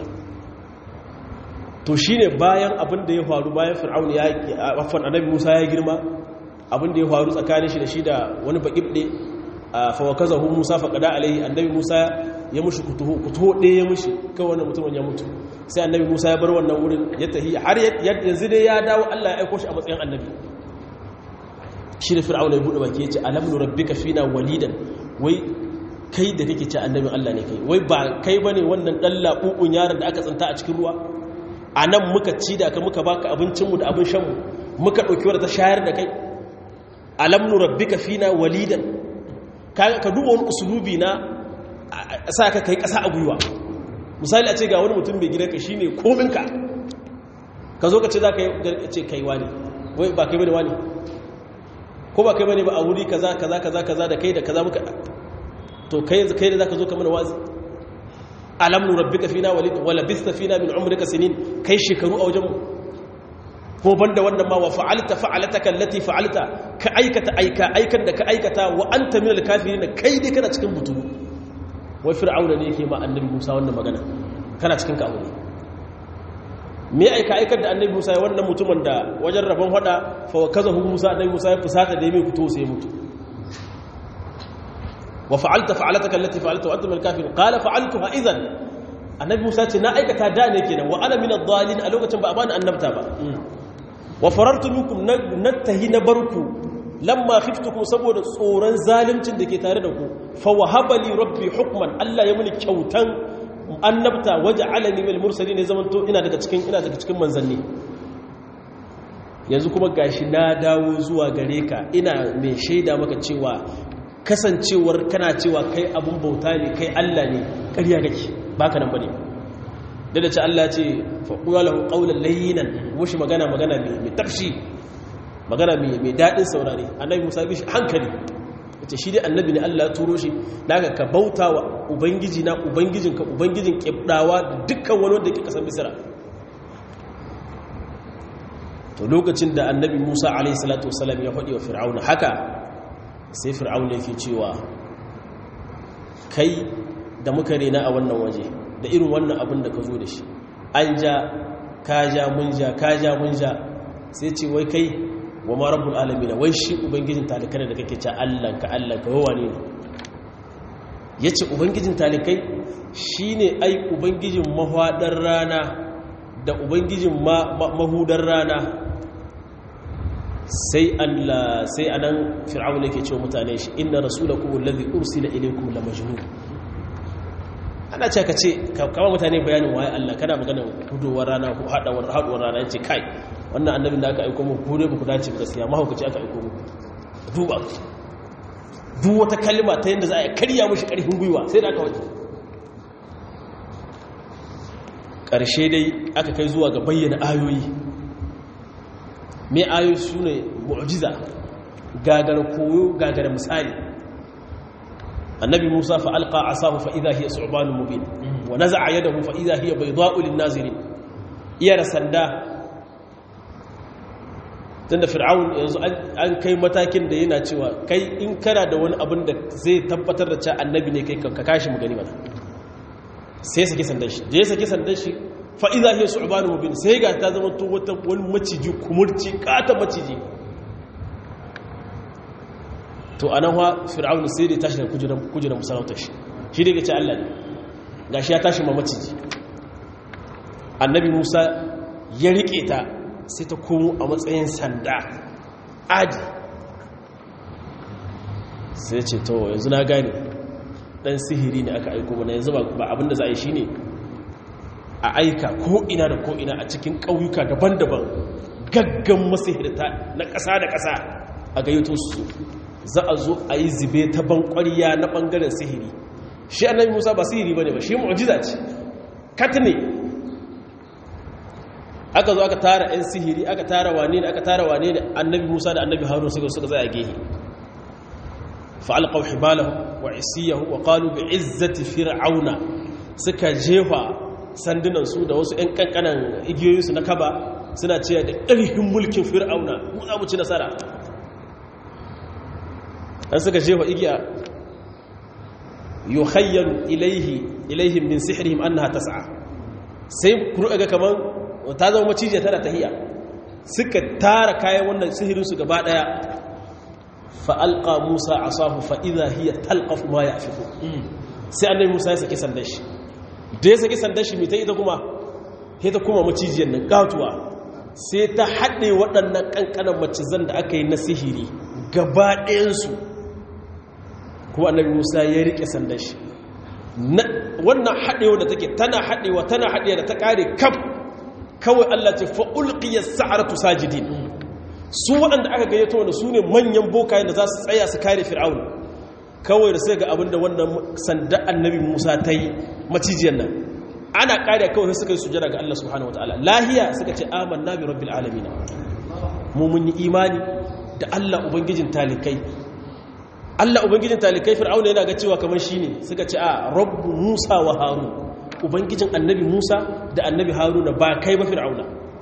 to shi ne bayan abin da ya faru bayan fir'auna ya wafan annabi musa ya girma abin da ya faru tsakanin shi da shi da wani baƙiɓɗe a fawakaza hu musa faƙada alaihi annabi musa ya mushi kutuho ɗaya ya mushi kawai wannan mutumin ya mutu sai annabi musa ya bar wannan wurin ya tahi har yanzu dai ya dawo allah ya aiko shi a matsayin annabi shi da fir'aun ya buɗe baki ya ce alam nu rabbika fina walidan wai kai da kake ce annabin allah ne kai wai ba kai bane wannan dan laɓuɓun yaron da aka tsinta a cikin ruwa a nan muka ci da ka muka baka abincinmu da abin shanmu muka ɗauki wadda ta shayar da kai alam nu rabbika fina walidan ka duba wani usulubi na sa ka kai ƙasa a gwiwa misali a ce ga wani mutum mai gidanka shi ne kominka ka zo ka ce za ka ce kai wani wai ba kai bane wani ko ba kai bane ba a wuri kaza kaza kaza kaza da kai da kaza muka to kai kai da zaka zo ka mana wazi alam nu rabbika fina walid wala bista fina min umrika sinin kai shekaru a wajen mu ko banda wannan ma wa fa'alta fa'alataka allati fa'alta ka aikata aika aikan da ka aikata wa anta minal kafirin kai dai kana cikin butulu wai fir'auna ne yake ma annabi Musa wannan magana kana cikin kaburi me aika aikar da annabi Musa ya wannan mutumin da wajen rabon hada fa wakazahu Musa annabi Musa ya fusata da mai fito sai mutu wa fa'alta fa'alataka allati fa'alta wa anta minal kafirin qala fa'altuha idhan annabi Musa ce na aikata da ne kenan wa ana minad dhalin a lokacin ba a bani annabta ba wa farartu minkum nattahi na barku lamma khiftukum saboda tsoron zalimcin da ke tare da ku fa wahaba li rabbi hukman Allah ya muni kyautan annabta waja'alani minal mursalin ya zamanto ina daga cikin ina daga cikin manzanni yanzu kuma gashi na dawo zuwa gare ka ina mai shaida maka cewa kasancewar kana cewa kai abun bauta ne kai Allah ne ƙarya kake baka nan bane da da ce Allah ce faƙuwa lahu ƙaunar layinan mushi magana magana mai tafshi magana mai daɗin saurare annabi musa bi shi hankali ce shi dai annabi ne Allah turo shi daga ka bauta wa ubangiji na ubangijinka ubangijin ƙibɗawa da dukkan wani wanda ke ƙasar misira to lokacin da annabi musa alaihi salatu wasalam ya faɗi wa fir'auna haka sai fir'auna yake cewa kai da muka rena a wannan waje da irin wannan abin da ka zo da shi an ja ka ja mun ja ka ja mun ja sai ce wai kai wa ma rabbul alamin wai shi ubangijin talikai da kake ce Allah ka Allah ka yawa ne yace ubangijin talikai shine ai ubangijin mahwadar rana da ubangijin mahudar rana sai Allah sai anan fir'aun yake cewa mutane shi inna rasulakum alladhi ursila ilaykum la majnun ana ce ka ce kama mutane bayanin waye Allah kana magana hudowar rana ko haɗawar haɗuwar rana ya ce kai wannan annabin da aka aiko mu ko dai ku dace gaskiya mahaukaci aka aiko mu duba duk wata kalma ta yadda za a karya mushi ƙarfin gwiwa sai da aka waje ƙarshe dai aka kai zuwa ga bayyana ayoyi mai ayoyi su ne mu'jiza gagar koyo gagar misali annabi musa fa alqa asahu fa idha hiya su'banun mubin wa naza'a yadahu fa idha hiya bayda'u lin-nazirin iya da sanda tunda fir'aun yanzu an kai matakin da yana cewa kai in kana da wani abin da zai tabbatar da cewa annabi ne kai ka kashi mu gani mana sai saki sandan shi da ya saki sandan shi fa idha hiya su'banun mubin sai ga ta zama to wata wani maciji kumurci kata maciji to anan wa fir'aun sai da tashi da kujeran kujeran musarautar shi shi da yace Allah ne gashi ya tashi ma maciji annabi Musa ya rike ta sai ta komo a matsayin sanda adi sai ce to yanzu na gane dan sihiri ne aka aiko mana yanzu ba abinda za a yi shine a aika ko ina da ko ina a cikin ƙauyuka daban-daban gaggan masihirta na ƙasa da ƙasa a gayyato su za a zo a yi zube ta bankwariya na ɓangaren sihiri shi annabi musa ba sihiri ba ne ba shi mu'jiza ce kat ne aka zo aka tara 'yan sihiri aka tara wane ne aka tara wane ne annabi musa da annabi harun suka suka zai a gehe fa'alƙau hibalahu wa isiyahu wa ƙalu bi izzati fir'auna suka jefa sandunansu da wasu 'yan ƙanƙanan igiyoyinsu na kaba suna cewa da ƙarfin mulkin fir'auna mu za mu ci nasara an suka jefa igiya yuhayyaru ilaihi ilaihim min sihrihim annaha tas'a sai ku ga kaman ta zama macijiya tana tahiya suka tara kayan wannan sihirinsu gaba daya fa'alƙa musa a sahu fa'iza hiya talƙafu ma ya fiko sai annabi musa ya saki sandan shi da ya saki sandan shi mai ta ita kuma ya ta kuma macijiyar nan gatuwa sai ta haɗe waɗannan ƙanƙanan macizan da aka yi na sihiri gaba ɗayansu kuma annabi musa ya riƙe sandan shi wannan haɗewa da take tana haɗewa tana haɗewa da ta ƙare kaf kawai Allah ce fa'ulƙiyar sa'aratu sajidin su waɗanda aka gayyato wanda su ne manyan bokayen da za su tsaya su kare fir'aun kawai da sai ga abin da wannan sanda annabi musa ta yi macijiyar nan ana ƙariya kawai suka yi sujada ga Allah subhanahu wata'ala lahiya suka ce aman na bi rabbil alamina mu mun yi imani da Allah ubangijin talikai Allah ubangijin talikai fir'aun yana ga cewa kamar shi ne suka ce a rabbu musa wa harun ubangijin annabi musa da annabi haruna ba kai ba fir'auna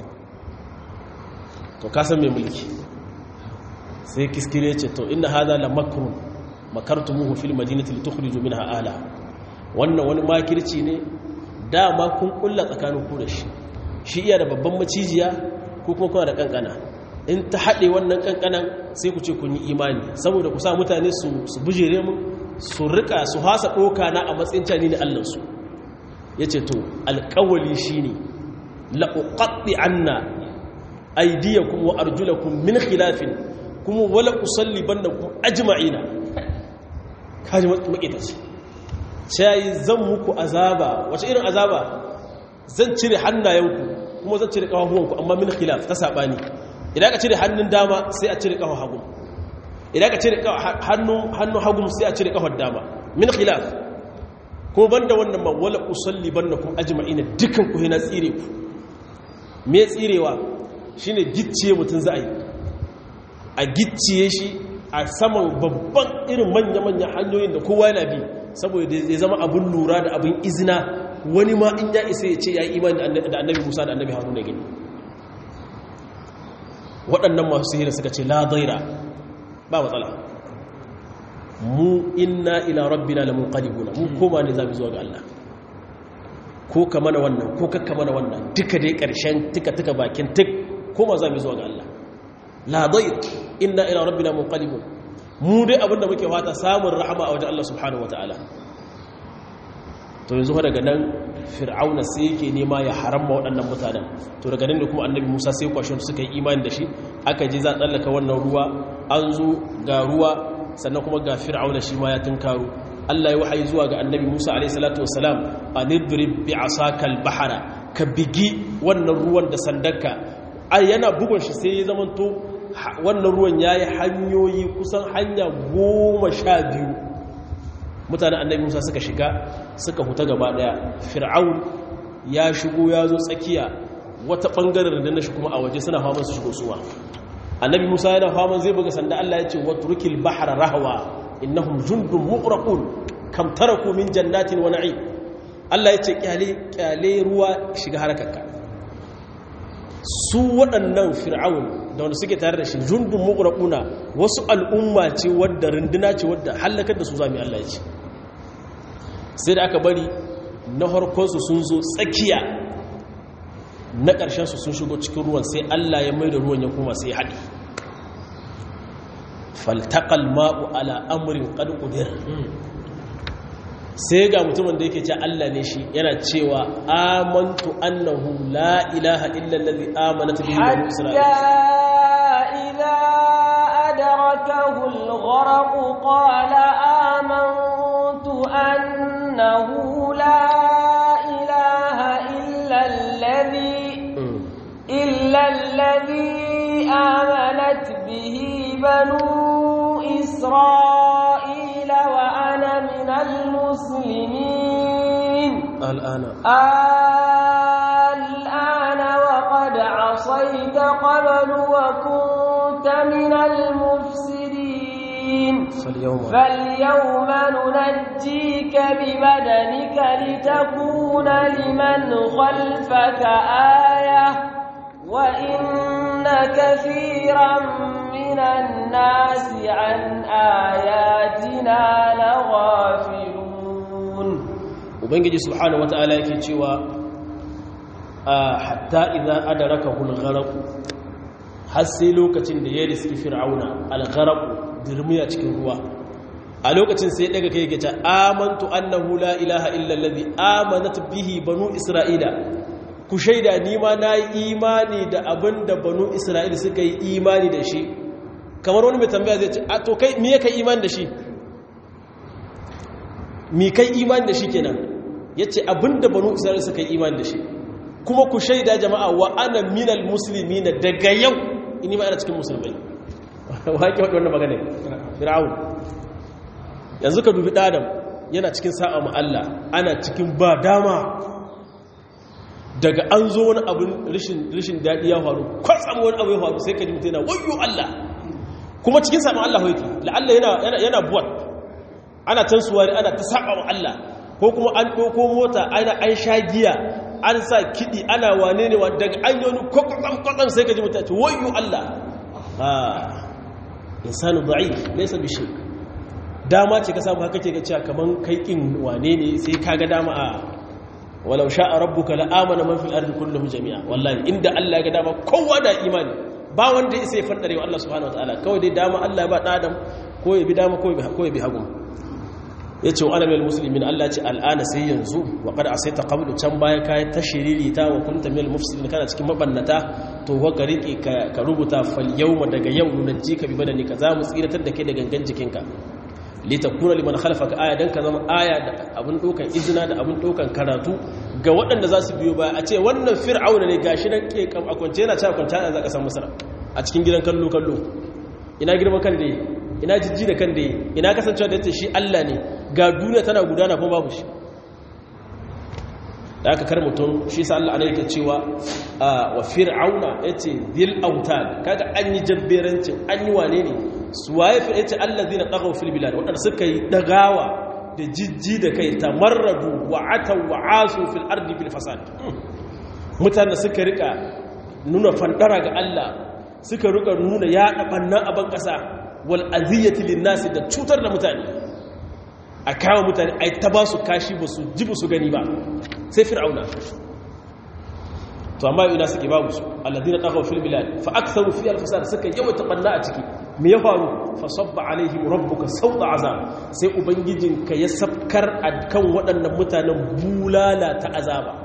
to kasan mai mulki sai kiskire ce to inna hadha la makrun makartumuhu fil madinati litukhriju minha ala wannan wani makirci ne dama kun kulla tsakanin ku da shi shi iya da babban macijiya ko kuma kuna da kankana in ta haɗe wannan kankanan sai ku ce kun yi imani saboda ku sa mutane su su bujere mu su rika su hasa doka na a matsayin cani ne Allah su yace to alƙawali shine la uqatti anna aydiyakum wa arjulakum min khilafin kuma wala usallibannakum ajma'ina kaji makita ce sai zan muku azaba wace irin azaba zan cire hannayenku kuma zan cire kafafuwanku amma min khilaf ta sabani idan ka cire hannun dama sai a cire kafar hagu idan ka cire hannun hannun hagu sai a cire kafar dama min khilaf kuma banda wannan ma wala usallibannakum ajma'ina dukan ku hina tsire ku me tsirewa shine gicciye mutun za a yi a gicciye shi a saman babban irin manya-manyan hanyoyin da kowa yana bi saboda ya zama abin lura da abin izina wani ma in ya isa ya ce ya yi imani da annabi musa da annabi haruna gani waɗannan masu sihiri suka ce la daira ba matsala mu inna ila rabbina lamun qadibuna mu koma ne za mu zuwa ga Allah ko ka mana wannan ko kakka mana wannan duka dai ƙarshen tuka-tuka bakin tuk koma za mu zuwa ga Allah la dair inna ila rabbina munqalibun mu dai abinda muke fata samun rahama a wajen Allah subhanahu wataala to yanzu daga nan fir'auna sai yake nema ya haramma waɗannan mutanen to daga nan da kuma annabi Musa sai kwashin suka yi imani da shi aka ji za a tsallaka wannan ruwa an zo ga ruwa sannan kuma ga fir'auna shi ma ya tunkaro Allah ya wahayi zuwa ga annabi Musa alayhi salatu wassalam anidrib bi asaka al-bahra ka bigi wannan ruwan da sandarka ai yana bugun shi sai ya zamanto wannan ruwan ya yi hanyoyi kusan hanya goma sha biyu mutanen annabi musa suka shiga suka huta gaba daya fir'aun ya shigo ya zo tsakiya wata bangaren da na shi kuma a waje suna faman su shigo suwa annabi musa yana faman zai buga sanda allah ya ce watrukil bahra rahwa innahum jundun muqraqun kam taraku min jannatin wa na'im allah ya ce kyale kyale ruwa shiga harakarka su waɗannan fir'aun da wanda suke tare da shi jundun muqraquna wasu al'umma ce wadda runduna ce wadda halakar da su zami allah ya ce sai da aka bari na harkonsu sun zo tsakiya na ƙarshensu sun shigo cikin ruwan sai Allah ya mai da ruwan ya kuma sai haɗi faltaƙal ma'u ala amurin ƙadƙudir sai ga mutumin da yake ce Allah ne shi yana cewa amantu annahu la ilaha illallazi amanat bihi banu إذا أدركه الغرق قال آمنت أنه لا إله إلا الذي إلا الذي آمنت به بنو إسرائيل وأنا من المسلمين الآن الآن وقد عصيت قبل وكنت من المفسدين فاليوم فاليوم ننجيك ببدنك لتكون لمن خلفك آية وإن كثيرا من الناس عن آياتنا لغافلون ubangiji subhanahu wata'ala yake cewa a hatta idan adarakahu al-gharq har sai lokacin da ya riski fir'auna al-gharq dirmiya cikin ruwa a lokacin sai daga kai yake ta amantu annahu la ilaha illa allazi amanat bihi banu isra'ila ku shaida ni ma nayi imani da abinda banu isra'ila suka yi imani da shi kamar wani mai tambaya zai ce a to kai me kai imani da shi mi kai imani da shi kenan ya ce abinda banu isra'ila suka yi imani da shi kuma ku shaida jama'a wa ana minal musulmi na daga yau ini ma ana cikin musulmai waƙi waɗi wannan magana fir'aun yanzu ka dubi ɗadam yana cikin sa'a Allah ana cikin ba dama daga an zo wani abin rishin daɗi ya faru kwatsam wani abu ya faru sai ka ji mutu yana wayo Allah kuma cikin sa'a Allah hoiki la'alla yana buwat ana tansuwa ana ta sa'a wa Allah ko kuma an ɗauko mota ana an sha giya an sa kiɗi ana wane ne daga an yi wani kwakwakwakwakwan sai ka ji mutane ce wayo Allah ha insanu da'if laisa bishi dama ce ka samu haka ke ga cewa kaman kai kin wane ne sai ka ga dama a walau sha'a rabbuka la amana man fil ardi kulluhum jami'a wallahi inda Allah ya ga dama kowa da imani ba wanda ya sai fadare wa Allah subhanahu wataala kawai dai dama Allah ya ba dan adam ko ya bi dama ko ya bi hagu ya ce wa alamil musulmin Allah ce al'ana sai yanzu wa kada a sai ta kabulu can baya kayan ta shiriri ta wa kunta mil musulmin kana cikin mabannata to wa ka riƙe ka rubuta fal yau daga yau na ji ka bi badani ka za mu tsiratar da ke da gangan jikinka lita kuna liman halfaka aya don ka zama aya da abin ɗaukan izina da abin ɗaukan karatu ga waɗanda za su biyo baya a ce wannan fir'auna ne gashi nan ke kam a kwance yana cewa kwanta za ka san masara a cikin gidan kallo kallo ina girman kan da ina jijji da kan da ina kasancewa da shi Allah ne ga duniya tana gudana kuma babu shi da aka kar mutum shi sa Allah ana yake cewa wa fir'auna yace dhil autad kaga an yi jabberancin an yi wane ne su waye fi yace allazina taghaw fil bilad wadanda suka yi dagawa da jijji da kai tamarradu wa ataw wa asu fil ardi bil fasad mutane suka rika nuna fandara ga Allah suka rika nuna ya banna a ban kasa wal aziyati lin nasi da cutar da mutane a kawo mutane a ta ba su kashi ba su ji ba su gani ba sai fir'auna to amma ina suke babu su alladina taghaw fil bilad fa aktharu fi al fasad suka yawaita banna a ciki me ya faru fa sabba alaihim rabbuka sawta azab sai ubangijinka ya sabkar kan waɗannan mutanen bulala ta azaba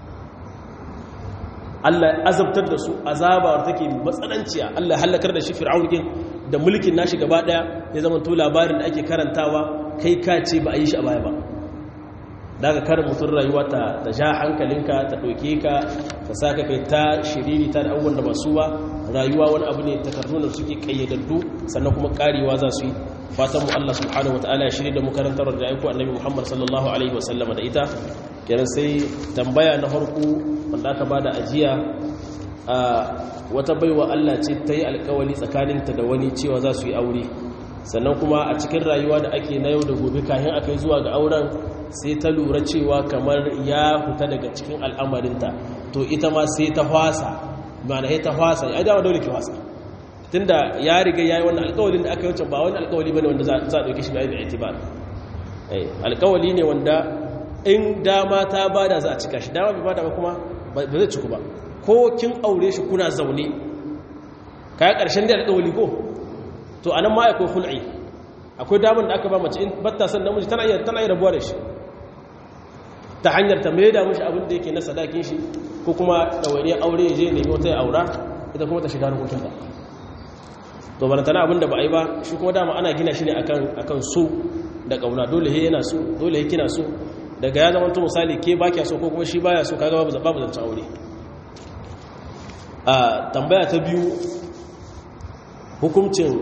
Allah ya azabtar da su azaba take matsananciya Allah halakar da shi fir'aun din da mulkin nashi gaba daya ya zama to labarin da ake karantawa kai ka ce ba a yi shi a baya ba daga karin mutum rayuwa ta ta ja hankalinka ta ɗauke ka ta sa ka kai ta shiriri ta da abubuwan da ba su ba rayuwa wani abu ne takardun da suke kayyadaddu sannan kuma karewa za su yi fatan mu Allah subhanahu wataala ya shirye da mu karantar da aiko annabi Muhammad sallallahu alaihi wasallam da ita kenan sai tambaya na farko wanda aka bada ajiya a wata baiwa Allah ce ta yi alkawali tsakaninta da wani cewa za su yi aure sannan kuma a cikin rayuwa da ake na yau da gobe kayan aka yi zuwa ga auren sai ta lura cewa kamar ya fita daga cikin al'amarinta to ita ma sai ta fasa mana ya ta fasa ya dama dole ki fasa tunda ya riga ya yi wannan alkawalin da aka yi wancan ba wani alkawali bane wanda za a ɗauki shi da aibin itibar alkawali ne wanda in dama ta bada za a cika shi dama bai bada ba kuma ba zai ciku ba ko kin aure shi kuna zaune kaya ƙarshen da alkawali ko to a nan ma akwai hul'i akwai damar da aka ba mace in batta san namiji tana iya tana iya rabuwa da shi ta hanyar ta mai da mishi abin da yake na sadakin shi ko kuma ɗawainiyar aure ya je nemi wata ya aura ita kuma ta shiga harkokin ta to bana tana abin da ba a yi ba shi kuma dama ana gina shi ne akan akan so da kauna dole he yana so dole he kina so daga ya zama to misali ke ba kya so ko kuma shi baya so kaga babu babu zance aure a tambaya ta biyu hukuncin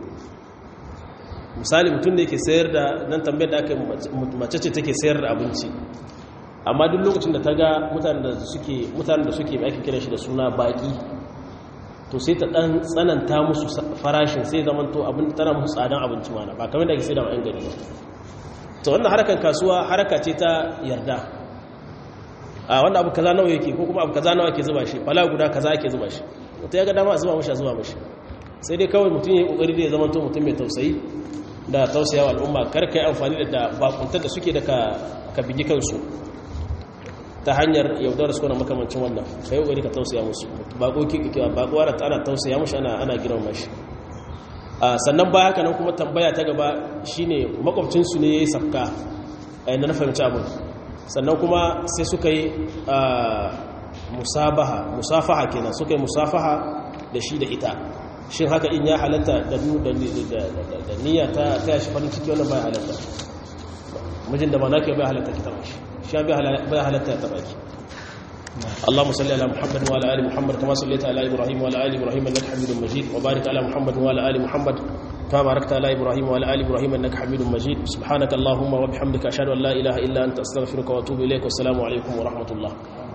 misali mutum da yake sayar da nan tambayar da aka mace ce take sayar da abinci amma duk lokacin da ta ga mutanen da suke mutanen da suke ake kira shi da suna baki to sai ta dan tsananta musu farashin sai zaman to abin tana musu tsadan abinci mana ba kamar da ake sai da ma'an gari ba to wannan harkar kasuwa haraka ce ta yarda a wanda abu kaza nawa yake ko kuma abu kaza nawa ake zuba shi fala guda kaza ake zuba shi mutum ya ga dama a zuba mashi a zuba mashi sai dai kawai mutum ya yi kokari da ya zama to mutum mai tausayi da tausayawa al'umma karka yi amfani da bakuntar da suke da ka bigi kansu ta hanyar yaudar su kuna makamancin wannan ka yi kokari ka tausaya musu bakuwa da ana tausaya mushi ana giran mashi sannan ba haka nan kuma tambaya ta gaba shine makwabcinsu ne ya yi safka a yadda na fahimci abin sannan kuma sai suka yi musabaha musafaha kenan suka yi musafaha da shi da ita shin haka in ya halatta da niyya ta taya shi farin ciki wannan bai halatta mijin da ba na ke bai halatta ki taba shi shi bai halatta ya taba ki اللهم صل على محمد وعلى ال محمد كما صليت على ابراهيم وعلى ال ابراهيم انك حميد مجيد وبارك على محمد وعلى ال محمد كما باركت على ابراهيم وعلى ال ابراهيم انك حميد مجيد سبحانك اللهم وبحمدك اشهد ان لا اله الا انت استغفرك واتوب اليك والسلام عليكم ورحمه الله